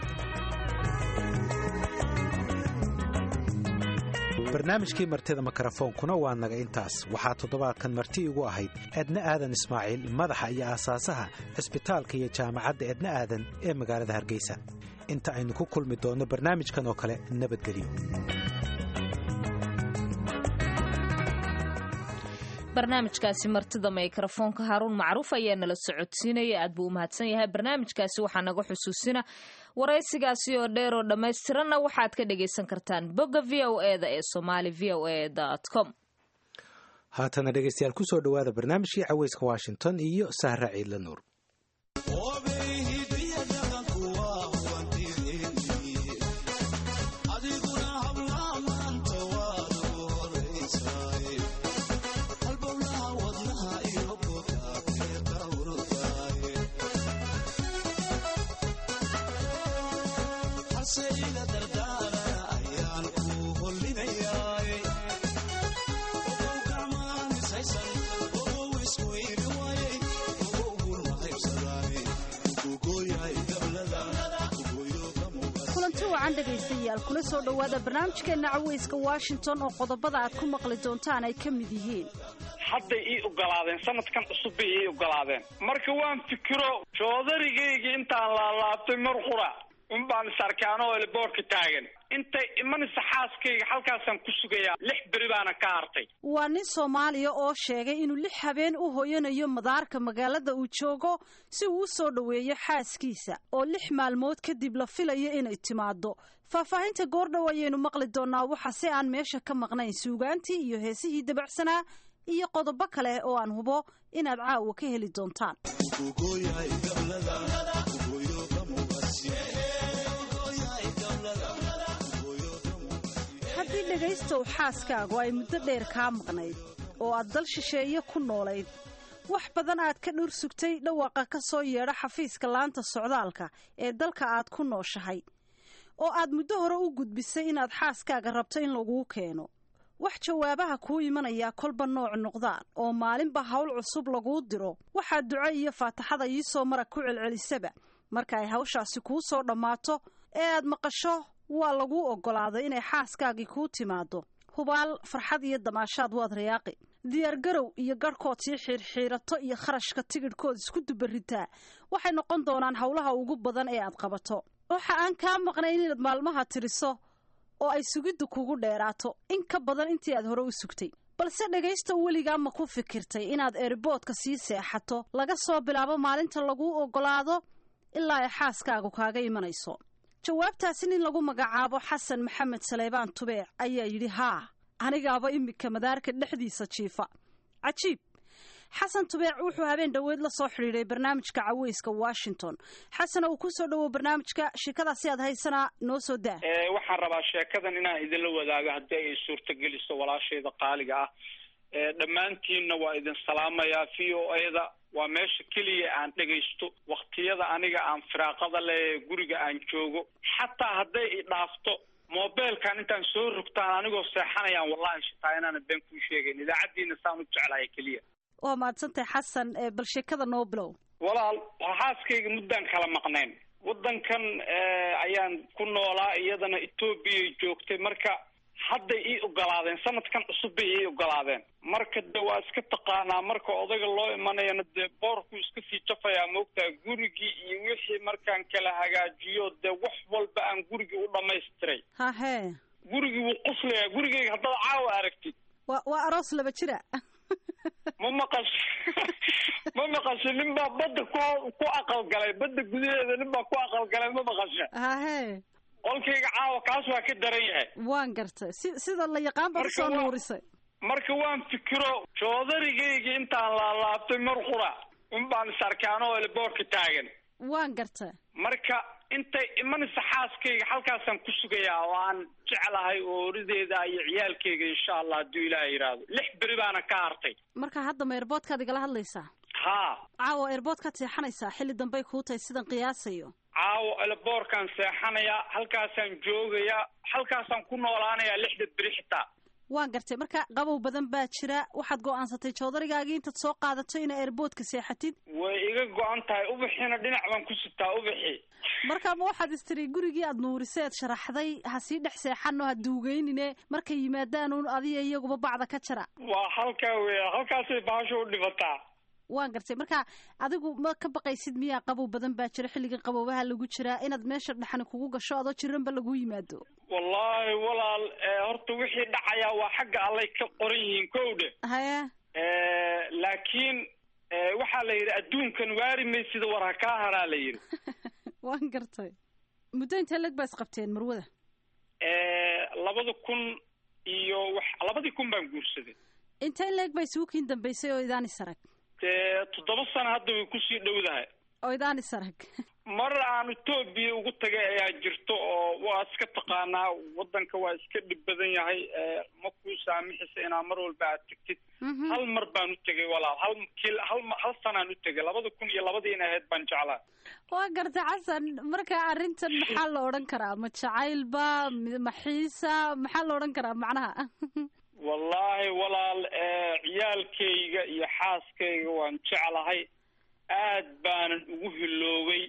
barnaamijkii martida mikrofoonkuna waa naga intaas waxaa toddobaadkan marti igu ahayd edna aadan ismaaciil madaxa iyo aasaasaha cisbitaalka iyo jaamacadda edna aadan ee magaalada hargeysa inta aynu ku kulmi doonno barnaamijkan oo kale nabadgelyo barnaamijkaasi martida mikrofoonka haaruun macruuf ayaa nala socodsiinaya aad buu u mahadsan yahay barnaamijkaasi waxaa naga xusuusina waraysigaasi oo dheer oo dhammaystiranna waxaad ka dhagaysan kartaan bogga v o e da ee somali v o e com haatana dhegaystayaal kusoo dhowaada barnaamijkii caweyska washington iyo sahra ciidla nuur dhegaystayaal kula soo dhowaada barnaamijkeenna caweyska washington oo qodobada aad ku maqli doontaan ay ka mid yihiin hadday ii ogolaadeen sanadkan cusub bay ii ogolaadeen marka waan fikiro joodarigayga intaan laalaabtay mar qura unbaan isarkaano oo boorka taagan intay imanaysa xaaskayga halkaasaan ku sugayaa lix beri baana ka hartay waa nin soomaaliya oo sheegay inuu lix habeen u hoyanayo madaarka magaalada uu joogo si uu u soo dhoweeyo xaaskiisa oo lix maalmood kadib la filayo inay timaado faahfaahinta goordhow ayaynu maqli doonaa waxa si aan meesha ka maqnayn suugaantii iyo heesihii dabacsanaa iyo qodobo kale oo aan hubo inaad caawa ka heli doontaan haddii dhegaystow xaaskaagu ay muddo dheer kaa maqnayd oo aad dal shisheeye ku noolayd wax badan aad ka dhur sugtay dhawaaqa ka soo yeedha xafiiska laanta socdaalka ee dalka aad ku nooshahay oo aad muddo hore u gudbisay inaad xaaskaaga rabto in laguu keeno wax jawaabaha kuu imanayaa kolba nooc noqdaan oo maalinba hawl cusub laguu diro waxaad duco iyo faataxada iisoo mara ku celcelisaba marka ay hawshaasi kuu soo dhammaato ee aad maqasho waa laguu oggolaaday inay xaaskaagii kuu timaado hubaal farxad iyo damaashaad waad rayaaqi diyaargarow iyo garhkood sii xiirxiirato iyo kharashka tigidhkood isku dubaritaa waxay noqon doonaan howlaha ugu badan ee aad qabato waxa aan kaa maqnayn inaad maalmaha tiriso oo ay sugiddu kugu dheeraato in ka badan intii aad hore u sugtay balse dhegaysta weligaa ma ku fikirtay inaad eeriboodka sii seexato laga soo bilaabo maalinta laguu oggolaado ilaa ay xaaskaagu kaaga imanayso jawaabtaasi nin lagu magacaabo xasan maxamed saleybaan tubeec ayaa yidhi haa anigaaba iminka madaarka dhexdiisa jiifa cajiib xasan tubeec wuxuu habeen dhoweed la soo xidhiiday barnaamijka caweyska washington xasan uu kusoo dhowow barnaamijka sheekadaasi aad haysanaa noo soo daa waxaan rabaa sheekadan inaan idinla wadaago haddii ay suurtageliso walaashayda qaaliga ah dhammaantiinna waa idin salaamayaa v o a-da waa meesha keliya aan dhegaysto waktiyada aniga aan firaaqada le guriga aan joogo xataa hadday i dhaafto mobilkan intaan soo rogtaan anigoo seexanayaan wallahi shitaa inaana been kuu sheegayn idaacaddiina saan u jeclahay keliya waa mahadsantahay xasan bal sheekada noo bilow walaal xaaskayga muddaan kala maqnayn waddankan ayaan ku noolaa iyadana etoobiyay joogtay marka hadday ii ogolaadeen sanadkan cusub bay ii ogolaadeen marka de waa iska taqaanaa marka odayga loo imanayana dee boorkuu iska sii jafayaa moogtaa gurigii iyo wixii markaan kala hagaajiyo dee wax walba aan gurigii u dhamaystiray hahe gurigii wuu quslayaa gurigayga haddaad caawa aragtid wa waa aroos laba jira ma maqash ma maqasho nin baa badda ku ku aqalgalay badda gudaheeda nin baa ku aqalgalay ma maqasha hahe qolkayga caawa kaas waa ka daran yahay waan gartay si sida la yaqaan baad usoo nuurisay marka waan fikiro joodarigaygii intaan laalaabtay mar qura un baan is arkaanoo elboorka taagan waan gartay marka intay imanaysa xaaskayga halkaasaan ku sugayaa oo aan jeclahay oorideeda iyo ciyaalkayga insha allah hadduu ilaah yidhaahdo lix beri baana ka hartay marka hadda ma erboodkaad igala hadlaysaa haa caawa erboodkaad seexanaysaa xilli dambey kuu tahay sidan qiyaasayo caawo eleboorkaan seexanayaa halkaasaan joogayaa halkaasaan ku noolaanayaa lixda beri xitaa waan gartay marka qabow badan baa jira waxaad go-aansatay joodarigaagii intaad soo qaadato inaa erboodka seexatid way iga go-an tahay ubixiina dhinac baan ku sitaa ubixi marka ma waxaad istiri gurigii aad nuurisay aad sharaxday ha sii dhex seexano ha duugeynine markay yimaadaan un adiga iyaguba bacda ka jara waa halkaa weya halkaasay baasho u dhibataa waan gartay marka adigu ma ka baqaysid miyaa qabow badan baa jira xilligan qaboobaha lagu jiraa inaad meesha dhexani kugu gasho adoo jiranba lagu yimaado wallaahi walaal horta wixii dhacayaa waa xagga allay ka qoran yihiin kow dhe haya laakiin waxaa la yidhi adduunkan waari maysida war ha kaa haraa la yidhi waan gartay muddo intee leg baa isqabteen marwada labada kun iyo wax labadii kun baan guursaday intee leeg baa isugu kiin dambaysay oo idaan isarag dee toddoba sano hadda way kusii dhowdahay oo idaan isarag mar aan etoobiya ugu tagay ayaa jirto oo waa iska taqaanaa waddanka waa iska dhib badan yahay ma kuu saamixisa inaa mar walba aad tegtid hal mar baan u tegay walaal hal kil hal hal sanaan u tegay labada kun iyo labadii in ahayd baan jeclaa waa gartay xasan marka arrintan maxaa la odhan karaa ma jacaylba maxiisa maxaa la odhan karaa macnaha wallaahi walaal ciyaalkayga iyo xaaskayga waan jeclahay aad baanan ugu hiloobay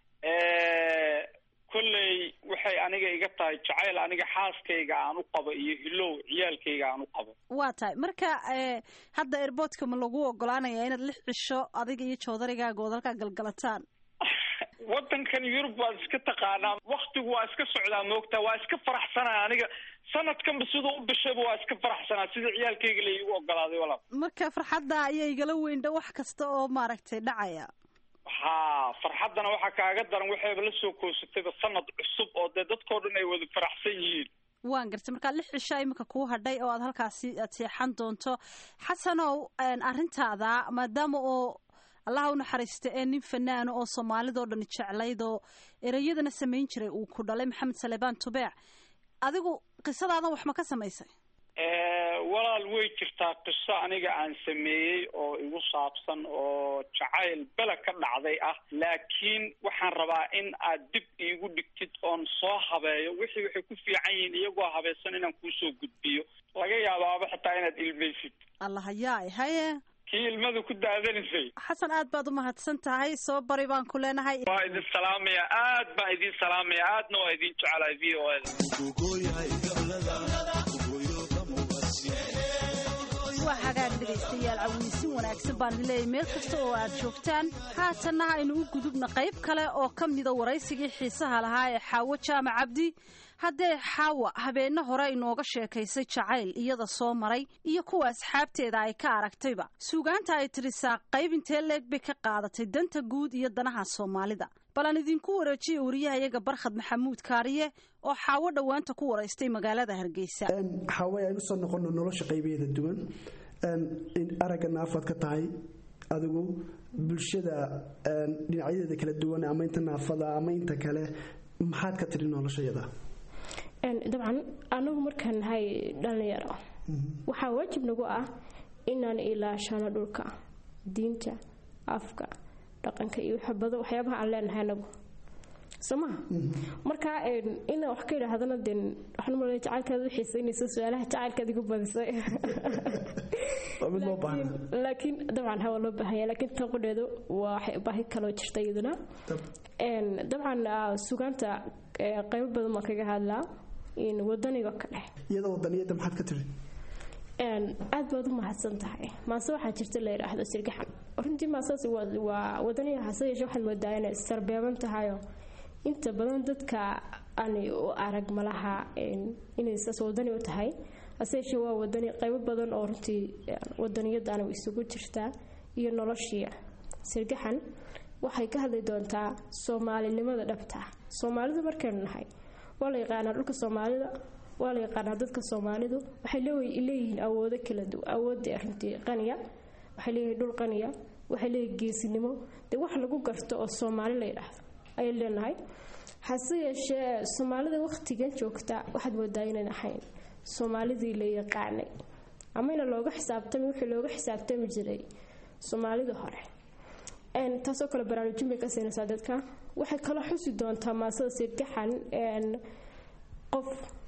kolley waxay aniga iga tahay jacayl aniga xaaskayga aan u qabo iyo hilow ciyaalkayga aan u qabo waa tahay marka hadda airboodka ma lagu ogolaanaya inaad lix cisho adiga iyo joodarigaaga ood halkaa galgalataan waddankan yurub waad iska taqaanaa waktigu waa iska socdaa moogtaa waa iska faraxsanaa aniga sanadkanba siduu u bishayba waa iska faraxsanaa sida ciyaalkayga la iigu ogolaaday walaal marka farxadda ayaa igala weyndha wax kasta oo maaragtay dhacaya ha farxaddana waxaa kaaga daran waxayba la soo koosatayba sanad cusub oo dee dadkao dhan ay wada faraxsan yihiin waan gartay markaa lix cisho iminka kuu hadhay oo aad halkaasi aad seexan doonto xasanow arrintaada maadaama oo allaha u naxariista ee nin fanaano oo soomaalidao dhan jeclayd oo ereyadana samayn jiray uu ku dhalay maxamed salebaan tubeec adigu qisadaadan wax ma ka samaysay walaal way jirtaa qiso aniga aan sameeyey oo igu saabsan oo jacayl bela ka dhacday ah laakiin waxaan rabaa in aad dib iigu dhigtid oon soo habeeyo wixii waxay ku fiican yihiin iyagoo habaysan inaan kuusoo gudbiyo laga yaabaaba xitaa inaad ilmaysid allahayaay haye kii ilmadu ku daadanaysay xasan aad baad umahadsan tahay soo bari baan ku leenahay waa idin salaamaya aad baan idin salaamaya aadna waa idin jecelahay v o waa hagaag dhegaystayaal cawiysin wanaagsan baan idin leeyahy meel kasta oo aad joogtaan haatanna aynu u gudubna qayb kale oo ka mida waraysigii xiisaha lahaa ee xaawo jaamac cabdi haddee xaawa habeenno hore inooga sheekaysay jacayl iyada soo maray iyo kuwa asxaabteeda ay ka aragtayba suugaanta ay tirisaa qayb intee leeg bay ka qaadatay danta guud iyo danaha soomaalida bal aan idinku wareejiya wariyahayaga barkhad maxamuud kaariye oo xaawo dhowaanta ku waraystay magaalada hargeysa xaawe aynu usoo noqono nolosha qaybeeda duwan aragga naafaad ka tahay adigu bulshada dhinacyadeeda kala duwan ama inta naafada ama inta kale maxaad ka tiri noloshayada dabcan anagu markaan nahay dhallinyaro waxaa waajib nagu ah inaan ilaashano dhulka diinta afka dhaqanka iyo waxyaabaha aan leenahay anagu somaha marka inaan wax ka idhaahdana de waxaan malaya jacaylkaada u xiisaynaysa su-aalaha jacaylkaad igu badisay laakiin dabcan hawa loo baahanya laakiin tan qudheedu waa baahi kaloo jirta iyaduna dabcan sugaanta qaybo badan baan kaga hadlaa wadaniga ka dhex iyadoo wadaniyada maxaad ka tiri aad baad u mahadsan tahay maase waxaa jirta la yidhaahdo sirgaxan runtii maasaas waa wadaniga hase yeeshe waxaad moodaa inay sarbeeban tahayo inta badan dadka aanay u arag malaha inay saas wadani u tahay hase yeeshee waa wadani qaybo badan oo runtii wadaniyadaana isugu jirtaa iyo noloshii sirgaxan waxay ka hadli doontaa soomaalinimada dhabta soomaalida markaynu nahay waa la yaqaanaa dhulka soomaalida waa la yaqaanaa dadka soomaalidu waxay leeyihiin awoodo kala duwan awoodda runtii qaniya waxay leeyihiin dhul qaniya waxay leeyihiin geesinimo dee wax lagu garto oo soomaali la yidhaahdo ayay leenahay hase yeeshee soomaalida wakhtigan joogta waxaad moodaa inayn ahayn soomaalidii la yaqaanay amayna looga xisaabtami wixii looga xisaabtami jiray soomaalida hore taasoo kale baraarujin bay ka siinaysaa dadka waxay kala xusi doontaa maasada sirgaxan qof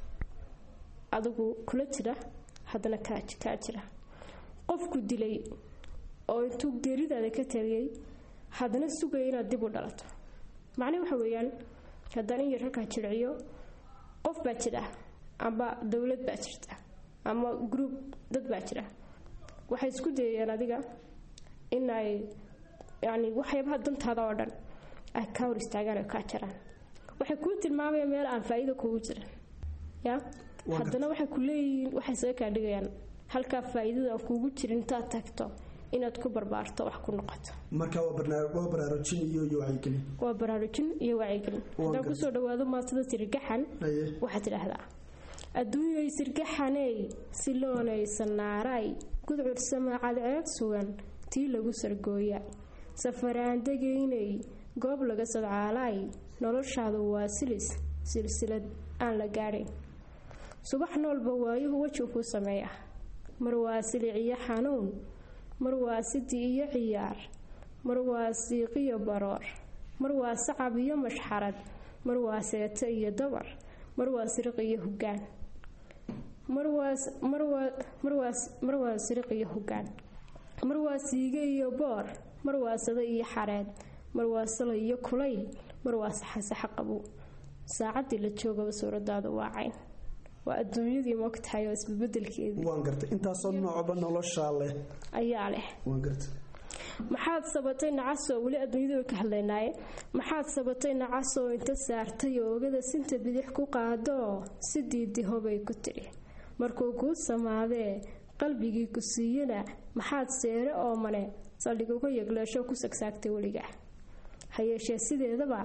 adigu kula jira haddana kaa jira qofku dilay oo intuu geeridaada ka tagay haddana sugaya inaad dib u dhalato macnii waxa weeyaan haddaan in yar halkaa jirciyo qof baa jira amba dowlad baa jirta ama gruub dad baa jira waxay isku dayayaan adiga in ay yacni waxyaabaha dantaada oo dhan ay kaa hor istaagaan oo kaa jaraan waxay kuu tilmaamayaan meel aan faa'iido kugu jiran ya haddana waxay ku leeyihiin waxay saga kaa dhigayaan halkaa faa'iidada aan kuugu jirin intaad tagto inaad ku barbaarto wax ku noqoto marka waa baraarujin iyo iyo wacyigelin waa baraarujin iyo wacyigelin haddaan kusoo dhawaado maasada sirgaxan waxaad tidhaahdaa adduunyay sirgaxaney siloonaysa naaray gudcur samaacad ceeb sugan tii lagu sargooya safaraan degaynay goob laga sadcaalaay noloshaadu waa silis silsilad aan la gaadhayn subax noolba waayuhu weji kuu sameeya mar waa silic iyo xanuun mar waa sidi iyo ciyaar mar waa siiqiyo baroor mar waa sacab iyo mashxarad mar waa seeto iyo dabar mar waa siriq iyo hoggaan mar waa siriq iyo hoggaan mar waa siige iyo boor mar waa sado iyo xareed mar waa salo iyo kulayl mar waa saxasaxa qabow saacaddii la joogaba suuradaadu waa cayn waa adduunyadii mogtahay oo isbabedelkeedii waan gartay intaasoo noocba noloshaa leh ayaa leh waan gartay maxaad sabatay nacasoo weli adduunyada way ka hadlaynaaye maxaad sabatay nacasoo inta saartay oogada sinta bidix ku qaadoo si diidihobay ku tidhi markuu kuu samaadee qalbigii ku siiyana maxaad seere oomane saldhig uga yegleeshoo ku sagsaagtay weliga ha yeeshee sideedaba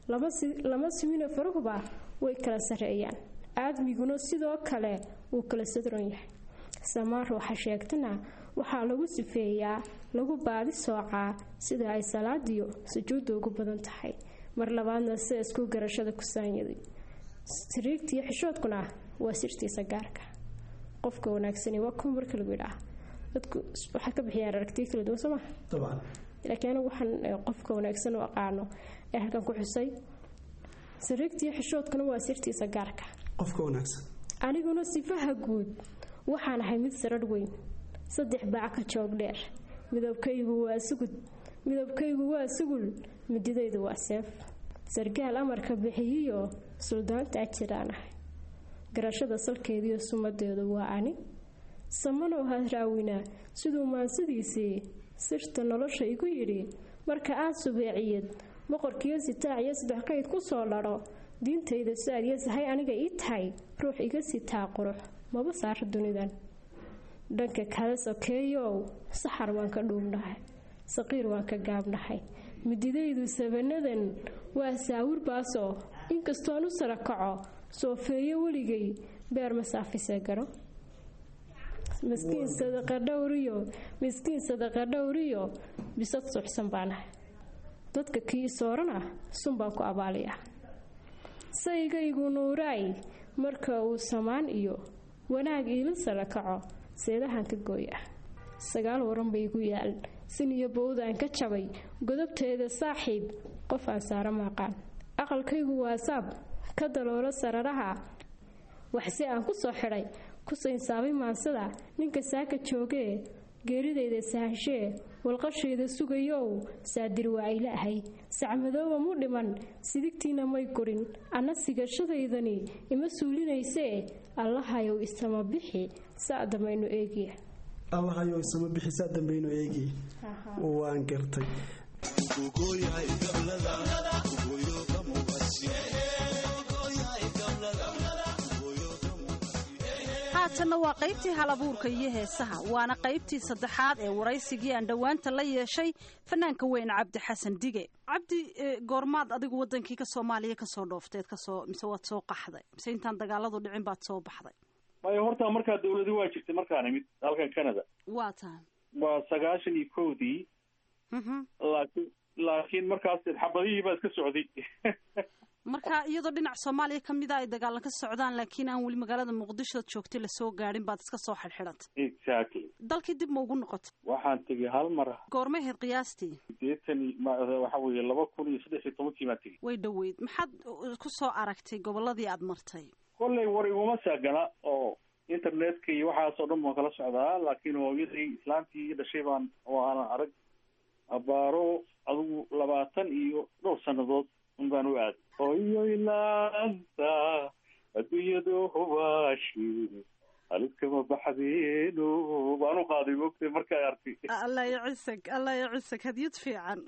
lama simina farahuba way kala sarreeyaan aadmiguna sidoo kale wuu kala sadron yahay samaan ruuxa sheegtana waxaa lagu sifeeyaa lagu baadi soocaa sida ay salaadiyo sujuudda ugu badan tahay mar labaadna sida isku garashada ku saanyaday siriigtiiyo xishoodkuna waa sirtiisa gaarka qofka wanaagsani waa kuwa marka lagu yidhaah dadku waxay ka bixiyaan aragtiyo kala duwan soo maha laakiin anigu waxaan qofka wanaagsan u aqaano ee halkan ku xusay sariigtiiyo xishoodkuna waa sirtiisa gaarka qofka wanaagsan aniguna sifaha guud waxaan ahay mid sararh weyn saddex baac ka joog dheer midabkaygu waa sugud midabkaygu waa sugul mididaydu waa seef sargaal amarka bixiyiyo suldaantaa jiraan ahay garashada salkeediiyo sumadeedu waa ani samanow hadraawina siduu maansidiisii sirta nolosha igu yidhi marka aad subeeciyad boqorkiyo sitaac iyo saddex qayd ku soo ladho diintayda saad iyo sahay aniga ii tahay ruux iga sitaa qurux maba saaro dunidan dhanka kale sokeeyow saxar waan ka dhuubnahay saqiir waan ka gaabnahay mididaydu sabanadan waa saawir baasoo inkastoon u sara kaco soofeeyo weligay beer masaafisee garo miskiin sadaqa dhowriyo miskiin sadaqa dhowriyo bisad suuxsan baanahay dadka kii soorana sun baan ku abaaliya saygaygu nuuraay marka uu samaan iyo wanaag iila sara kaco seedahan ka gooya sagaal waran bay igu yaal sin iyo bowdaan ka jabay godobteeda saaxiib qof aan saara maaqaan aqalkaygu waasaab ka daloolo sararaha waxse aan ku soo xidhay ku saynsaabay maansada ninka saaka joogee geeridayda sahashee walqashayda sugayow saadir waa ayla ahay sacmadooba mu dhiman sidigtiina may gurin anna sigashadaydani ima suulinaysee allahayow isama bixi saa damaynu eegiya allahayow isama bixi saa dambaynu eegi waan gartay haatanna waa qaybtii halabuurka iyo heesaha waana qaybtii saddexaad ee waraysigii aan dhowaanta la yeeshay fanaanka weyn cabdi xasan dige cabdi goormaad adigu wadankii ka soomaaliya kasoo dhoofteed kasoo mise waad soo qaxday mise intaan dagaaladu dhicin baad soo baxday maya horta markaa dawladi waa jirtay markaan imid halkan canada waa tahay waa sagaashan iyo kowdii laakiin laakiin markaas xabadihii baa iska socday marka iyadoo dhinac soomaaliya ka mida ay dagaalan ka socdaan laakiin aan weli magaalada muqdisho joogtay lasoo gaadhin baad iska soo xidhxidhantay exactly dalkii dib ma ugu noqotay waxaan tegay hal mar goormay ahayd qiyaastii sideetan waxa weeye laba kun iyo saddex iyo tobankii baan tegey way dhoweyd maxaad ku soo aragtay gobolladii aad martay kollay war iguma saagana oo internetka iyo waxaas oo dhan baan kala socdaa laakiin hooyadii islaantii dhashay baan oo aanan arag abaaro adigu labaatan iyo dhowr sannadood un baan u aaday hooyoy laanta adduunyadu hubaashi haliskama baxdeeno baan u qaaday mogtay markaa artay allah yacisag allah yacisag hadyad fiican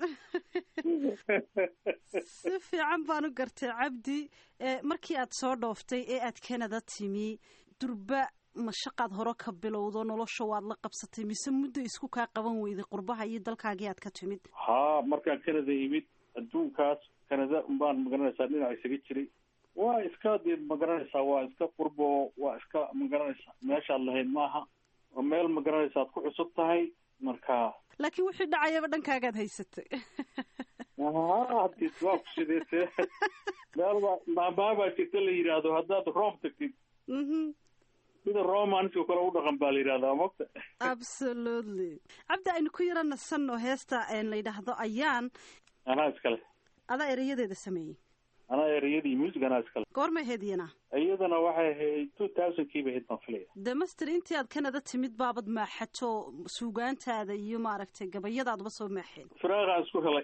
si fiican baan u gartay cabdi markii aad soo dhooftay ee aad canada timi durba mashaqaad hore ka bilowdo nolosha waad la qabsatay mise muddo isku kaa qaban weyday qurbaha iyo dalkaagii aad ka timid haa markaan canada imid adduunkaas canada umbaan magaranaysaa dhinac isaga jiray waa iska dee magaranaysaa waa iska qurbo waa iska magaranaysaa meeshaad lahayd maaha oo meel magaranaysa ad ku cusub tahay marka laakiin wixii dhacayaba dhankaagaad haysatay hadis waa ku sideete meel baa maamaha baa jirta la yidhaahdo haddaad rome tagtid sida romanska kale u dhaqan baa la yidhahdaa mogta absolutely cabdi aynu ku yara nasanno heesta la yidhaahdo ayaan anaa iskale adaa erayadeeda sameeyey anaa ereyadii music anaa iskale goormay ahayd iyana iyadana waxay ahayd two thousand kii bay ahayd baan filaya de master intii aad canada timid baabad maaxato suugaantaada iyo maaragtay gabayadaadba soo maaxeen firaaqaan isku helay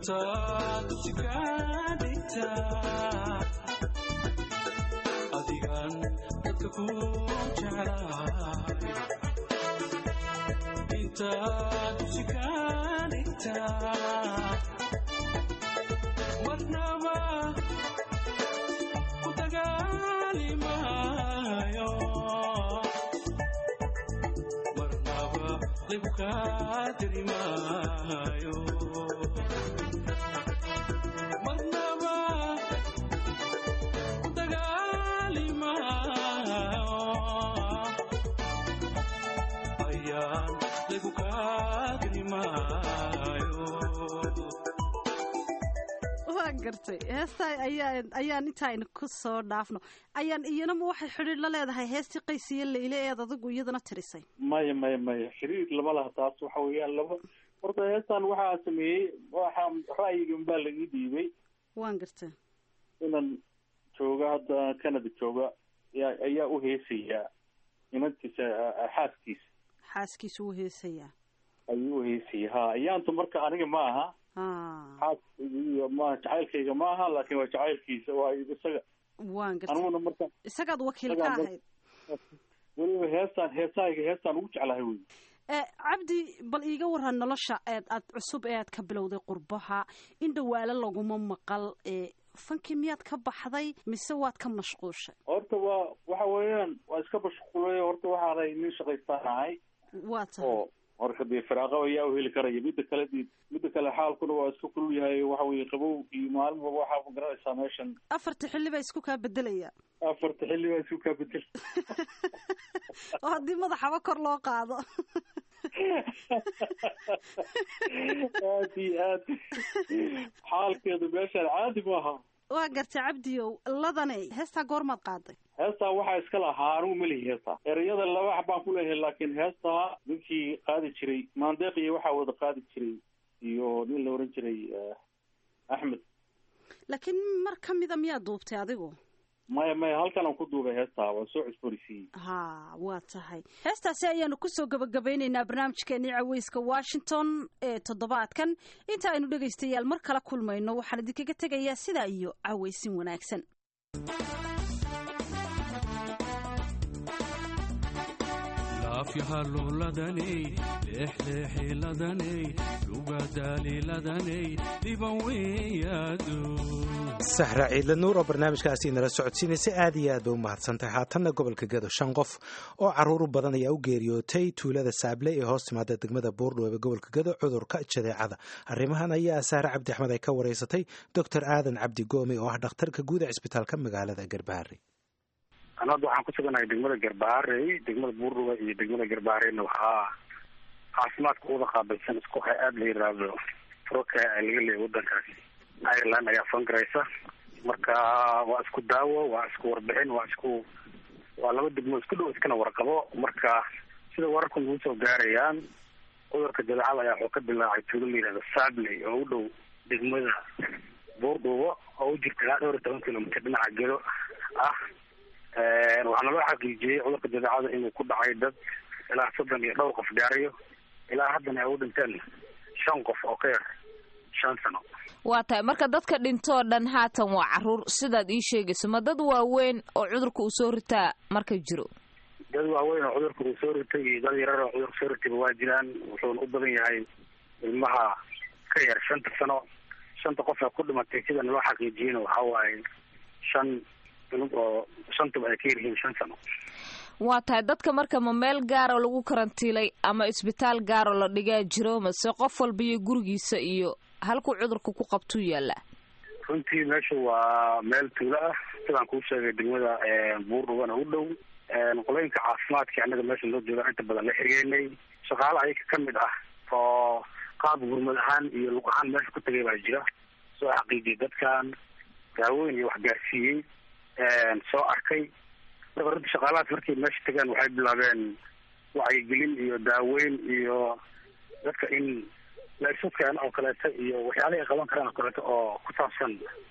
intaad usikadhigta adigan dadka ku jeclahay intaad usikadhigta marnaba ku dagaalimayo marnaba libkaadirimayo marnaba ku dagaalimayo ayaan ligu kaadirimayo waan gartay heestaa ayaan ayaan intaaynu ku soo dhaafno ayaan iyanama waxay xidhiir la leedahay heestii qaysiyo leyle eed adigu iyadana tirisay maya maya maya xiriir lama laha taas waxa weeyaan laba horta heestan waxaa sameeyey waxaa ra'yigan baa laii dhiibay waan gartay inan jooga hadda canada jooga ayaa ayaa u heesayaa inantiisa xaaskiisa xaaskiisu wuu heesayaa ayuu u heesaya ha ayaantu marka aniga ma aha xaaskayga maaha jacaylkayga ma aha laakin waa jacaylkiisa waa isaga waan gartay aniguna marka isagaad wakiil ka isagaan ahayd weliba heestaan heesahayga heestaan ugu jeclahay wey Eh, cabdi bal iiga waran nolosha eed aad cusub ee aad ka bilowday qurbaha in dhawaalo laguma maqal ee fankii miyaad ka baxday mise waad ka mashquushay horta waa waxa weeyaan waa iska mashquulay horta waxaanay nin shaqaystaan ahay waa tahay oo marka dee firaaqo ayaa u heli karaya midda kale dee midda kale xaalkuna waa iska kulul yahay waxa weye qabow iyo maalinba waxaa ma garanaysaa meeshan afarta xilli baa isku kaa bedelaya afarta xilli baa isu kaa bedel oo haddii madaxaba kor loo qaado aad iyo aad xaalkeedu meeshaan caadi maaha waa gartay cabdiyow ladanay heestaa goormaad qaaday heestaa waxaa iska lahaa anigu melihi heestaa ereyada laba xab baan ku leeyahay laakiin heestaa ninkii qaadi jiray maandeeq iyo waxaa wada qaadi jiray iyo nin la oran jiray eh, axmed laakiin mar ka mida miyaad duubtay adigu maya maya halkan aan ku duubay heestaa waan soo cusboonisiiyey ha waa tahay heestaasi ayaanu kusoo gabagabeyneynaa barnaamijkeenii caweyska washington ee toddobaadkan inta aynu dhegaystayaal mar kala kulmayno waxaan idinkaga tegayaa sidaa iyo caweysin wanaagsan laafyahaluladaney leexleexiladaney lugadaliladaney dhiban weeyaadu sahra ciidle nuur oo barnaamijkaasi nala socodsiinaysa aad iyo aad bay u mahadsantahay haatanna gobolka gedo shan qof oo caruur u badan ayaa u geeriyootay tuulada saable ee hoos timaada degmada buurdhow ee gobolka gedo cudurka jadeecada arrimahan ayaa sahre cabdi axmed ay ka wareysatay doctor aadan cabdi goome oo ah dhakhtarka guud ee cisbitaalka magaalada garbaharey an hadda waxaan ku suganahay degmada garbaharey degmada buurdhuwa iyo degmada garbahareyna waxaa caafimaadka uda qaabilsan isku hay aada la yiraahdo froka laga leeyahy wadankaas ireland ayaa fangaraysa marka waa isku daawo waa isku warbixin waa isku waa laba degmo isku dhow iskana warqabo marka sida wararku nagu soo gaarayaan cudurka jadeecada ayaa wuxuu ka bilaacay tuulo la yihahdo sabley oo u dhow degmada buurdhuwo oo u jirta ilaa dhowr iyo toban kilomitr dhinaca gedo ah waxaana loo xaqiijiyey cudurka jadeecada inuu ku dhacay dad ilaa soddon iyo dhowr qof gaarayo ilaa haddana ay u dhinteen shan qof oo ka yar shan sano waa tahay marka dadka dhintoo dhan haatan waa caruur sidaad ii sheegayso ma dad waaweyn oo cudurka uu soo ritaa marka jiro dad waaweyn oo cudurka uu soo ritay iyo dad yarar oo cudurka soo ritayba waa jiraan wuxuuna u badan yahay ilmaha ka yar shanta sano shanta qof ee ku dhimatay sidana loo xaqiijiyeyna waxa waaye shan ilug oo shantaba ay ka yaryihiin shan sano waa tahay dadka marka ma meel gaaroo lagu karantiilay ama isbitaal gaaroo la dhigaa jiro mase qof walba iyo gurigiisa iyo halkuu cudurka ku qabtuu yaallaa runtii meeshu waa meel tuulo ah sidaan kuu sheegay degmada buurdhuwana u dhow qolooyinka caafimaadka annaga meesha noo joogaan inta badan la xirigeynay shaqaale ayaga ka mid ah oo qaab gurmad ahaan iyo lug ahaan meesha ku tagay baa jira soo xaqiijiyay dadkan daaweyn iyo waxgaarsiiyey soo arkay marka runtii shaqaalahaas markay meesha tagaan waxay bilaabeen wacyigelin iyo daaweyn iyo dadka in la isu keeno oo kaleeto iyo waxyaalaha ay qaban karaan oo kaleeto oo ku saabsan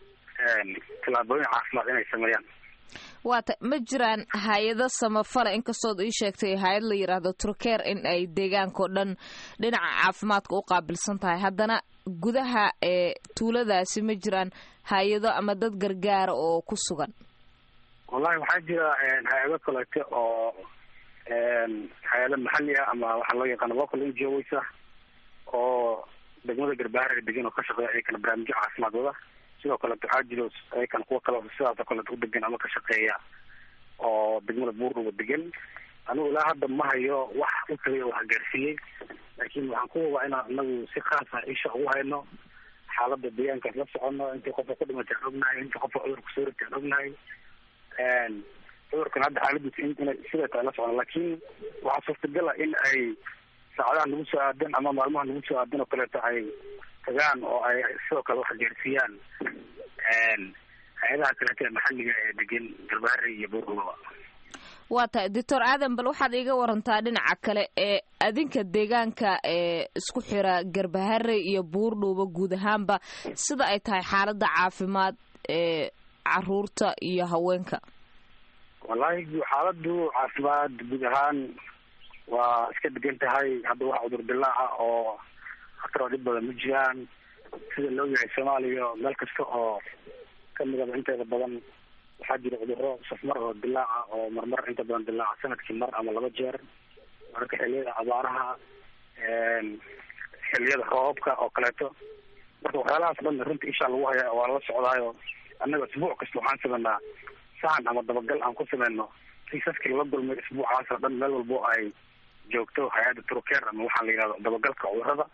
tallaabooyin caafimaad inay sameeyaan waa ta ma jiraan hay-ado samafala inkastood ii sheegtay hay-ad la yidhaahdo turkeer in ay deegaankao dhan dhinaca caafimaadka u qaabilsan tahay haddana gudaha ee tuuladaasi ma jiraan hay-ado ama dad gargaara oo ku sugan wallahi waxaa jira hay-ado kaleete oo hay-ado maxali ah ama waxaa loo yaqaana local ngos ah oo degmada garbaharey degan oo ka shaqeeya ayakana barnaamijyo caafimaad wada sidoo kaleeto waxaa jiro ayakan kuwa kale sidaas oo kaleeto u degan ama ka shaqeeya oo degmada buurdhuba degan anigu ilaa hadda ma hayo wax u tagay oo wax gaarsiiyey laakiin waxaan ku hubaa inaan anagu si khaasa isha ugu hayno xaalada deegaankaas la socono intii qofka ku dhimatay aan ognahay intii qofka cudurka soo ritay aan ognahay cudurkan hadda xaaladiisa inay siday tahay la socono laakiin waxaa suurtagal ah in ay saacadaha nagu soo aadan ama maalmaha nagu soo aadan oo kaleeto ay tagaan oo ay sidoo kale wax gaarsiiyaan hay-adaha kaleeto ee maxaliga ee degan garbaharey iyo buurdhubaba waa tahay doctor aadan bal waxaad iiga warantaa dhinaca kale ee adinka deegaanka ee isku xira garbaharey iyo buurdhuuba guud ahaanba sida ay tahay xaalada caafimaad ee caruurta iyo haweenka wallahi xaaladu caafimaad guud ahaan waa iska degan tahay hadda wax cudur dilaaca oo khataroo dhib badan ma jiraan sida loo yahay soomaaliya meel kasta oo kamidaba inteeda badan waxaa jira cuduro safmar oo dilaaca oo marmar inta badan dilaaca sanadkii mar ama laba jeer mararka xiliyada abaaraha xiliyada roobabka oo kaleeto marka waxyaalahaas dhan runta ishaa lagu hayaa waa lala socdaayo annaga isbuuc kasta waxaan sameynaa sahan ama dabagal aan ku sameyno kiisaskii lala gulmay isbuucaas oo dhan meel walbo ay joogto hay-adda turkeer ama waxaa la yihahdo dabagalka cudurada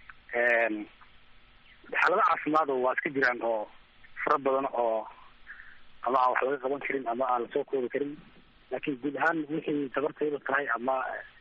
xaalada caafimaad waa iska jiraan oo fara badan oo ama aan wax laga qaban karin ama aan lasoo koobi karin laakiin guud ahaan wixii tabartayda tahay ama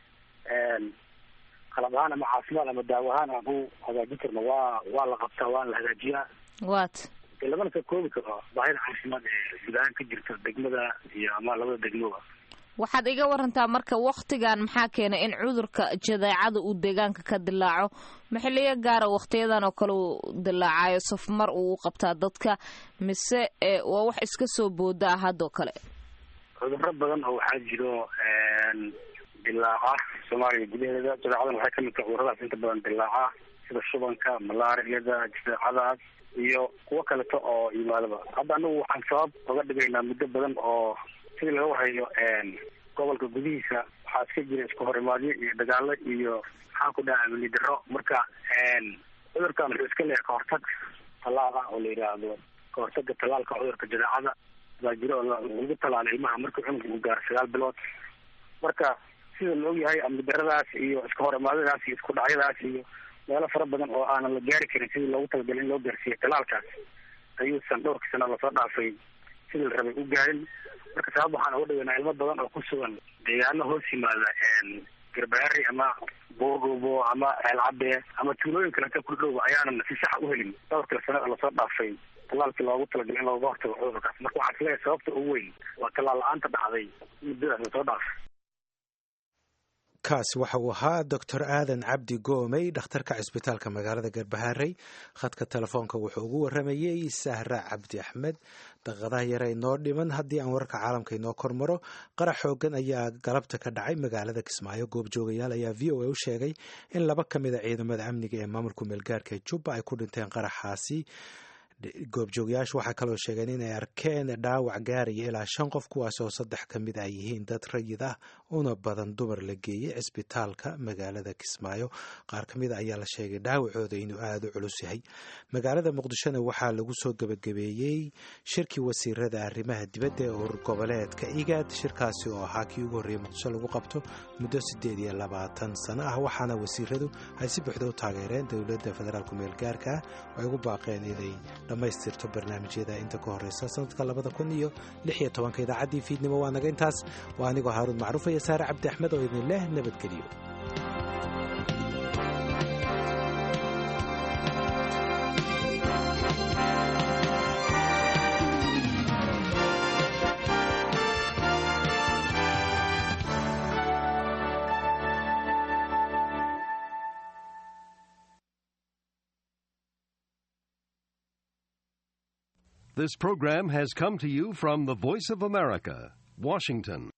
qalab ahaan ama caafimaad ama daawo ahaan aan u hagaajin karno waa waa la qabtaa waana la hagaajiyaa wat dee lamana soo koobi karo baahida caafimaad ee guud ahaan ka jirta degmada iyo ama labada degmoba waxaad iga warantaa marka waktigan maxaa keenay in cudurka jadeecada uu deegaanka ka dilaaco maxiliyo gaara waktiyadan oo kale uu dilaacayo safmar uu u qabtaa dadka mise waa wax iska soo booda ah haddoo kale cuduro badan oo waxaa jiro dilaaca soomaaliya gudaheeda jadeecadan waxay kamid tahay cuduradaas inta badan dilaaca sida shubanka malaariyada jadeecadaas iyo kuwo kaleto oo yimaadaba hadda anagu waxaan sabab oga dhigaynaa muddo badan oo sidii laga warhayo gobolka gudihiisa waxaa iska jira isku horimaadyo iyo dagaalo iyo maxaan ku dhaha amni daro marka cudurkan wuxuu iska leeyahay kahortag tallaal ah oo la yidhaahdo kahortaga tallaalka cudurka jadeecada baa jira oo lagu tallaalo ilmaha markii cunuga uu gaaro sagaal bilood marka sida la ogyahay amni daradaas iyo isku horimaadadaas iyo isku dhacyadaas iyo meelo fara badan oo aanan la gaari karin sidii loogu talagalay in loo gaarsiiyo tallaalkaas ayuusan dhowrkii sana lasoo dhaafay sidii la rabay u gaarin marka sabab waxaan uga dhigaynaa ilmo badan oo ku sugan deegaano hoos yimaada garbaari ama buurdhuubo ama ceelcadde ama tuulooyin kaleta ku dhowba ayaanan si saxa u helin dhowrkii sanada lasoo dhaafay tallaalkii loogu talagalay in looga hortago cudurkaas marka waxaan isleeyahay sababta ugu weyn waa tallaal la-aanta dhacday muddadaas lasoo dhaafay kaasi waxa uu ahaa doctor aadan cabdi goomey dhakhtarka cisbitaalka magaalada garbaharey khadka telefoonka wuxuu ugu waramayey sahra cabdi axmed daqiiqadaha yare inoo dhiman haddii aan wararka caalamka inoo kormaro qarax xoogan ayaa galabta ka dhacay magaalada kismaayo goobjoogayaal ayaa v o a u sheegay in laba ka mid a ciidamada amniga ee maamulka meelgaarka ee jubba ay ku dhinteen qaraxaasi goobjoogayaashu waxaa kaloo sheegeen inay arkeen dhaawac gaaraya ilaa shan qof kuwaasoo saddex ka mid ay yihiin dad rayid ah una badan dumar la geeyey cisbitaalka magaalada kismaayo qaar ka mid a ayaa la sheegay dhaawacooda inuu aada u culus yahay magaalada muqdishona waxaa lagu soo gebagabeeyey shirkii wasiirada arrimaha dibadda ee urur goboleedka igaad shirkaasi oo ahaa kii ugu horreeyey muqdisho lagu qabto muddo siddeed iyo labaatan sano ah waxaana wasiiradu ay si buuxda u taageereen dowladda federaalku meelgaarka ah oo ay ugu baaqeen inay dhammaystirto barnaamijyada inta ka horeysa sanadka labada kun iyo lix iyo tobanka idaacaddii fiidnimo waa naga intaas waa anigoo haaruun macruuf iyo saare cabdi axmed oo idin leh nabadgeliyo This program has come to you from the Voice of America, Washington.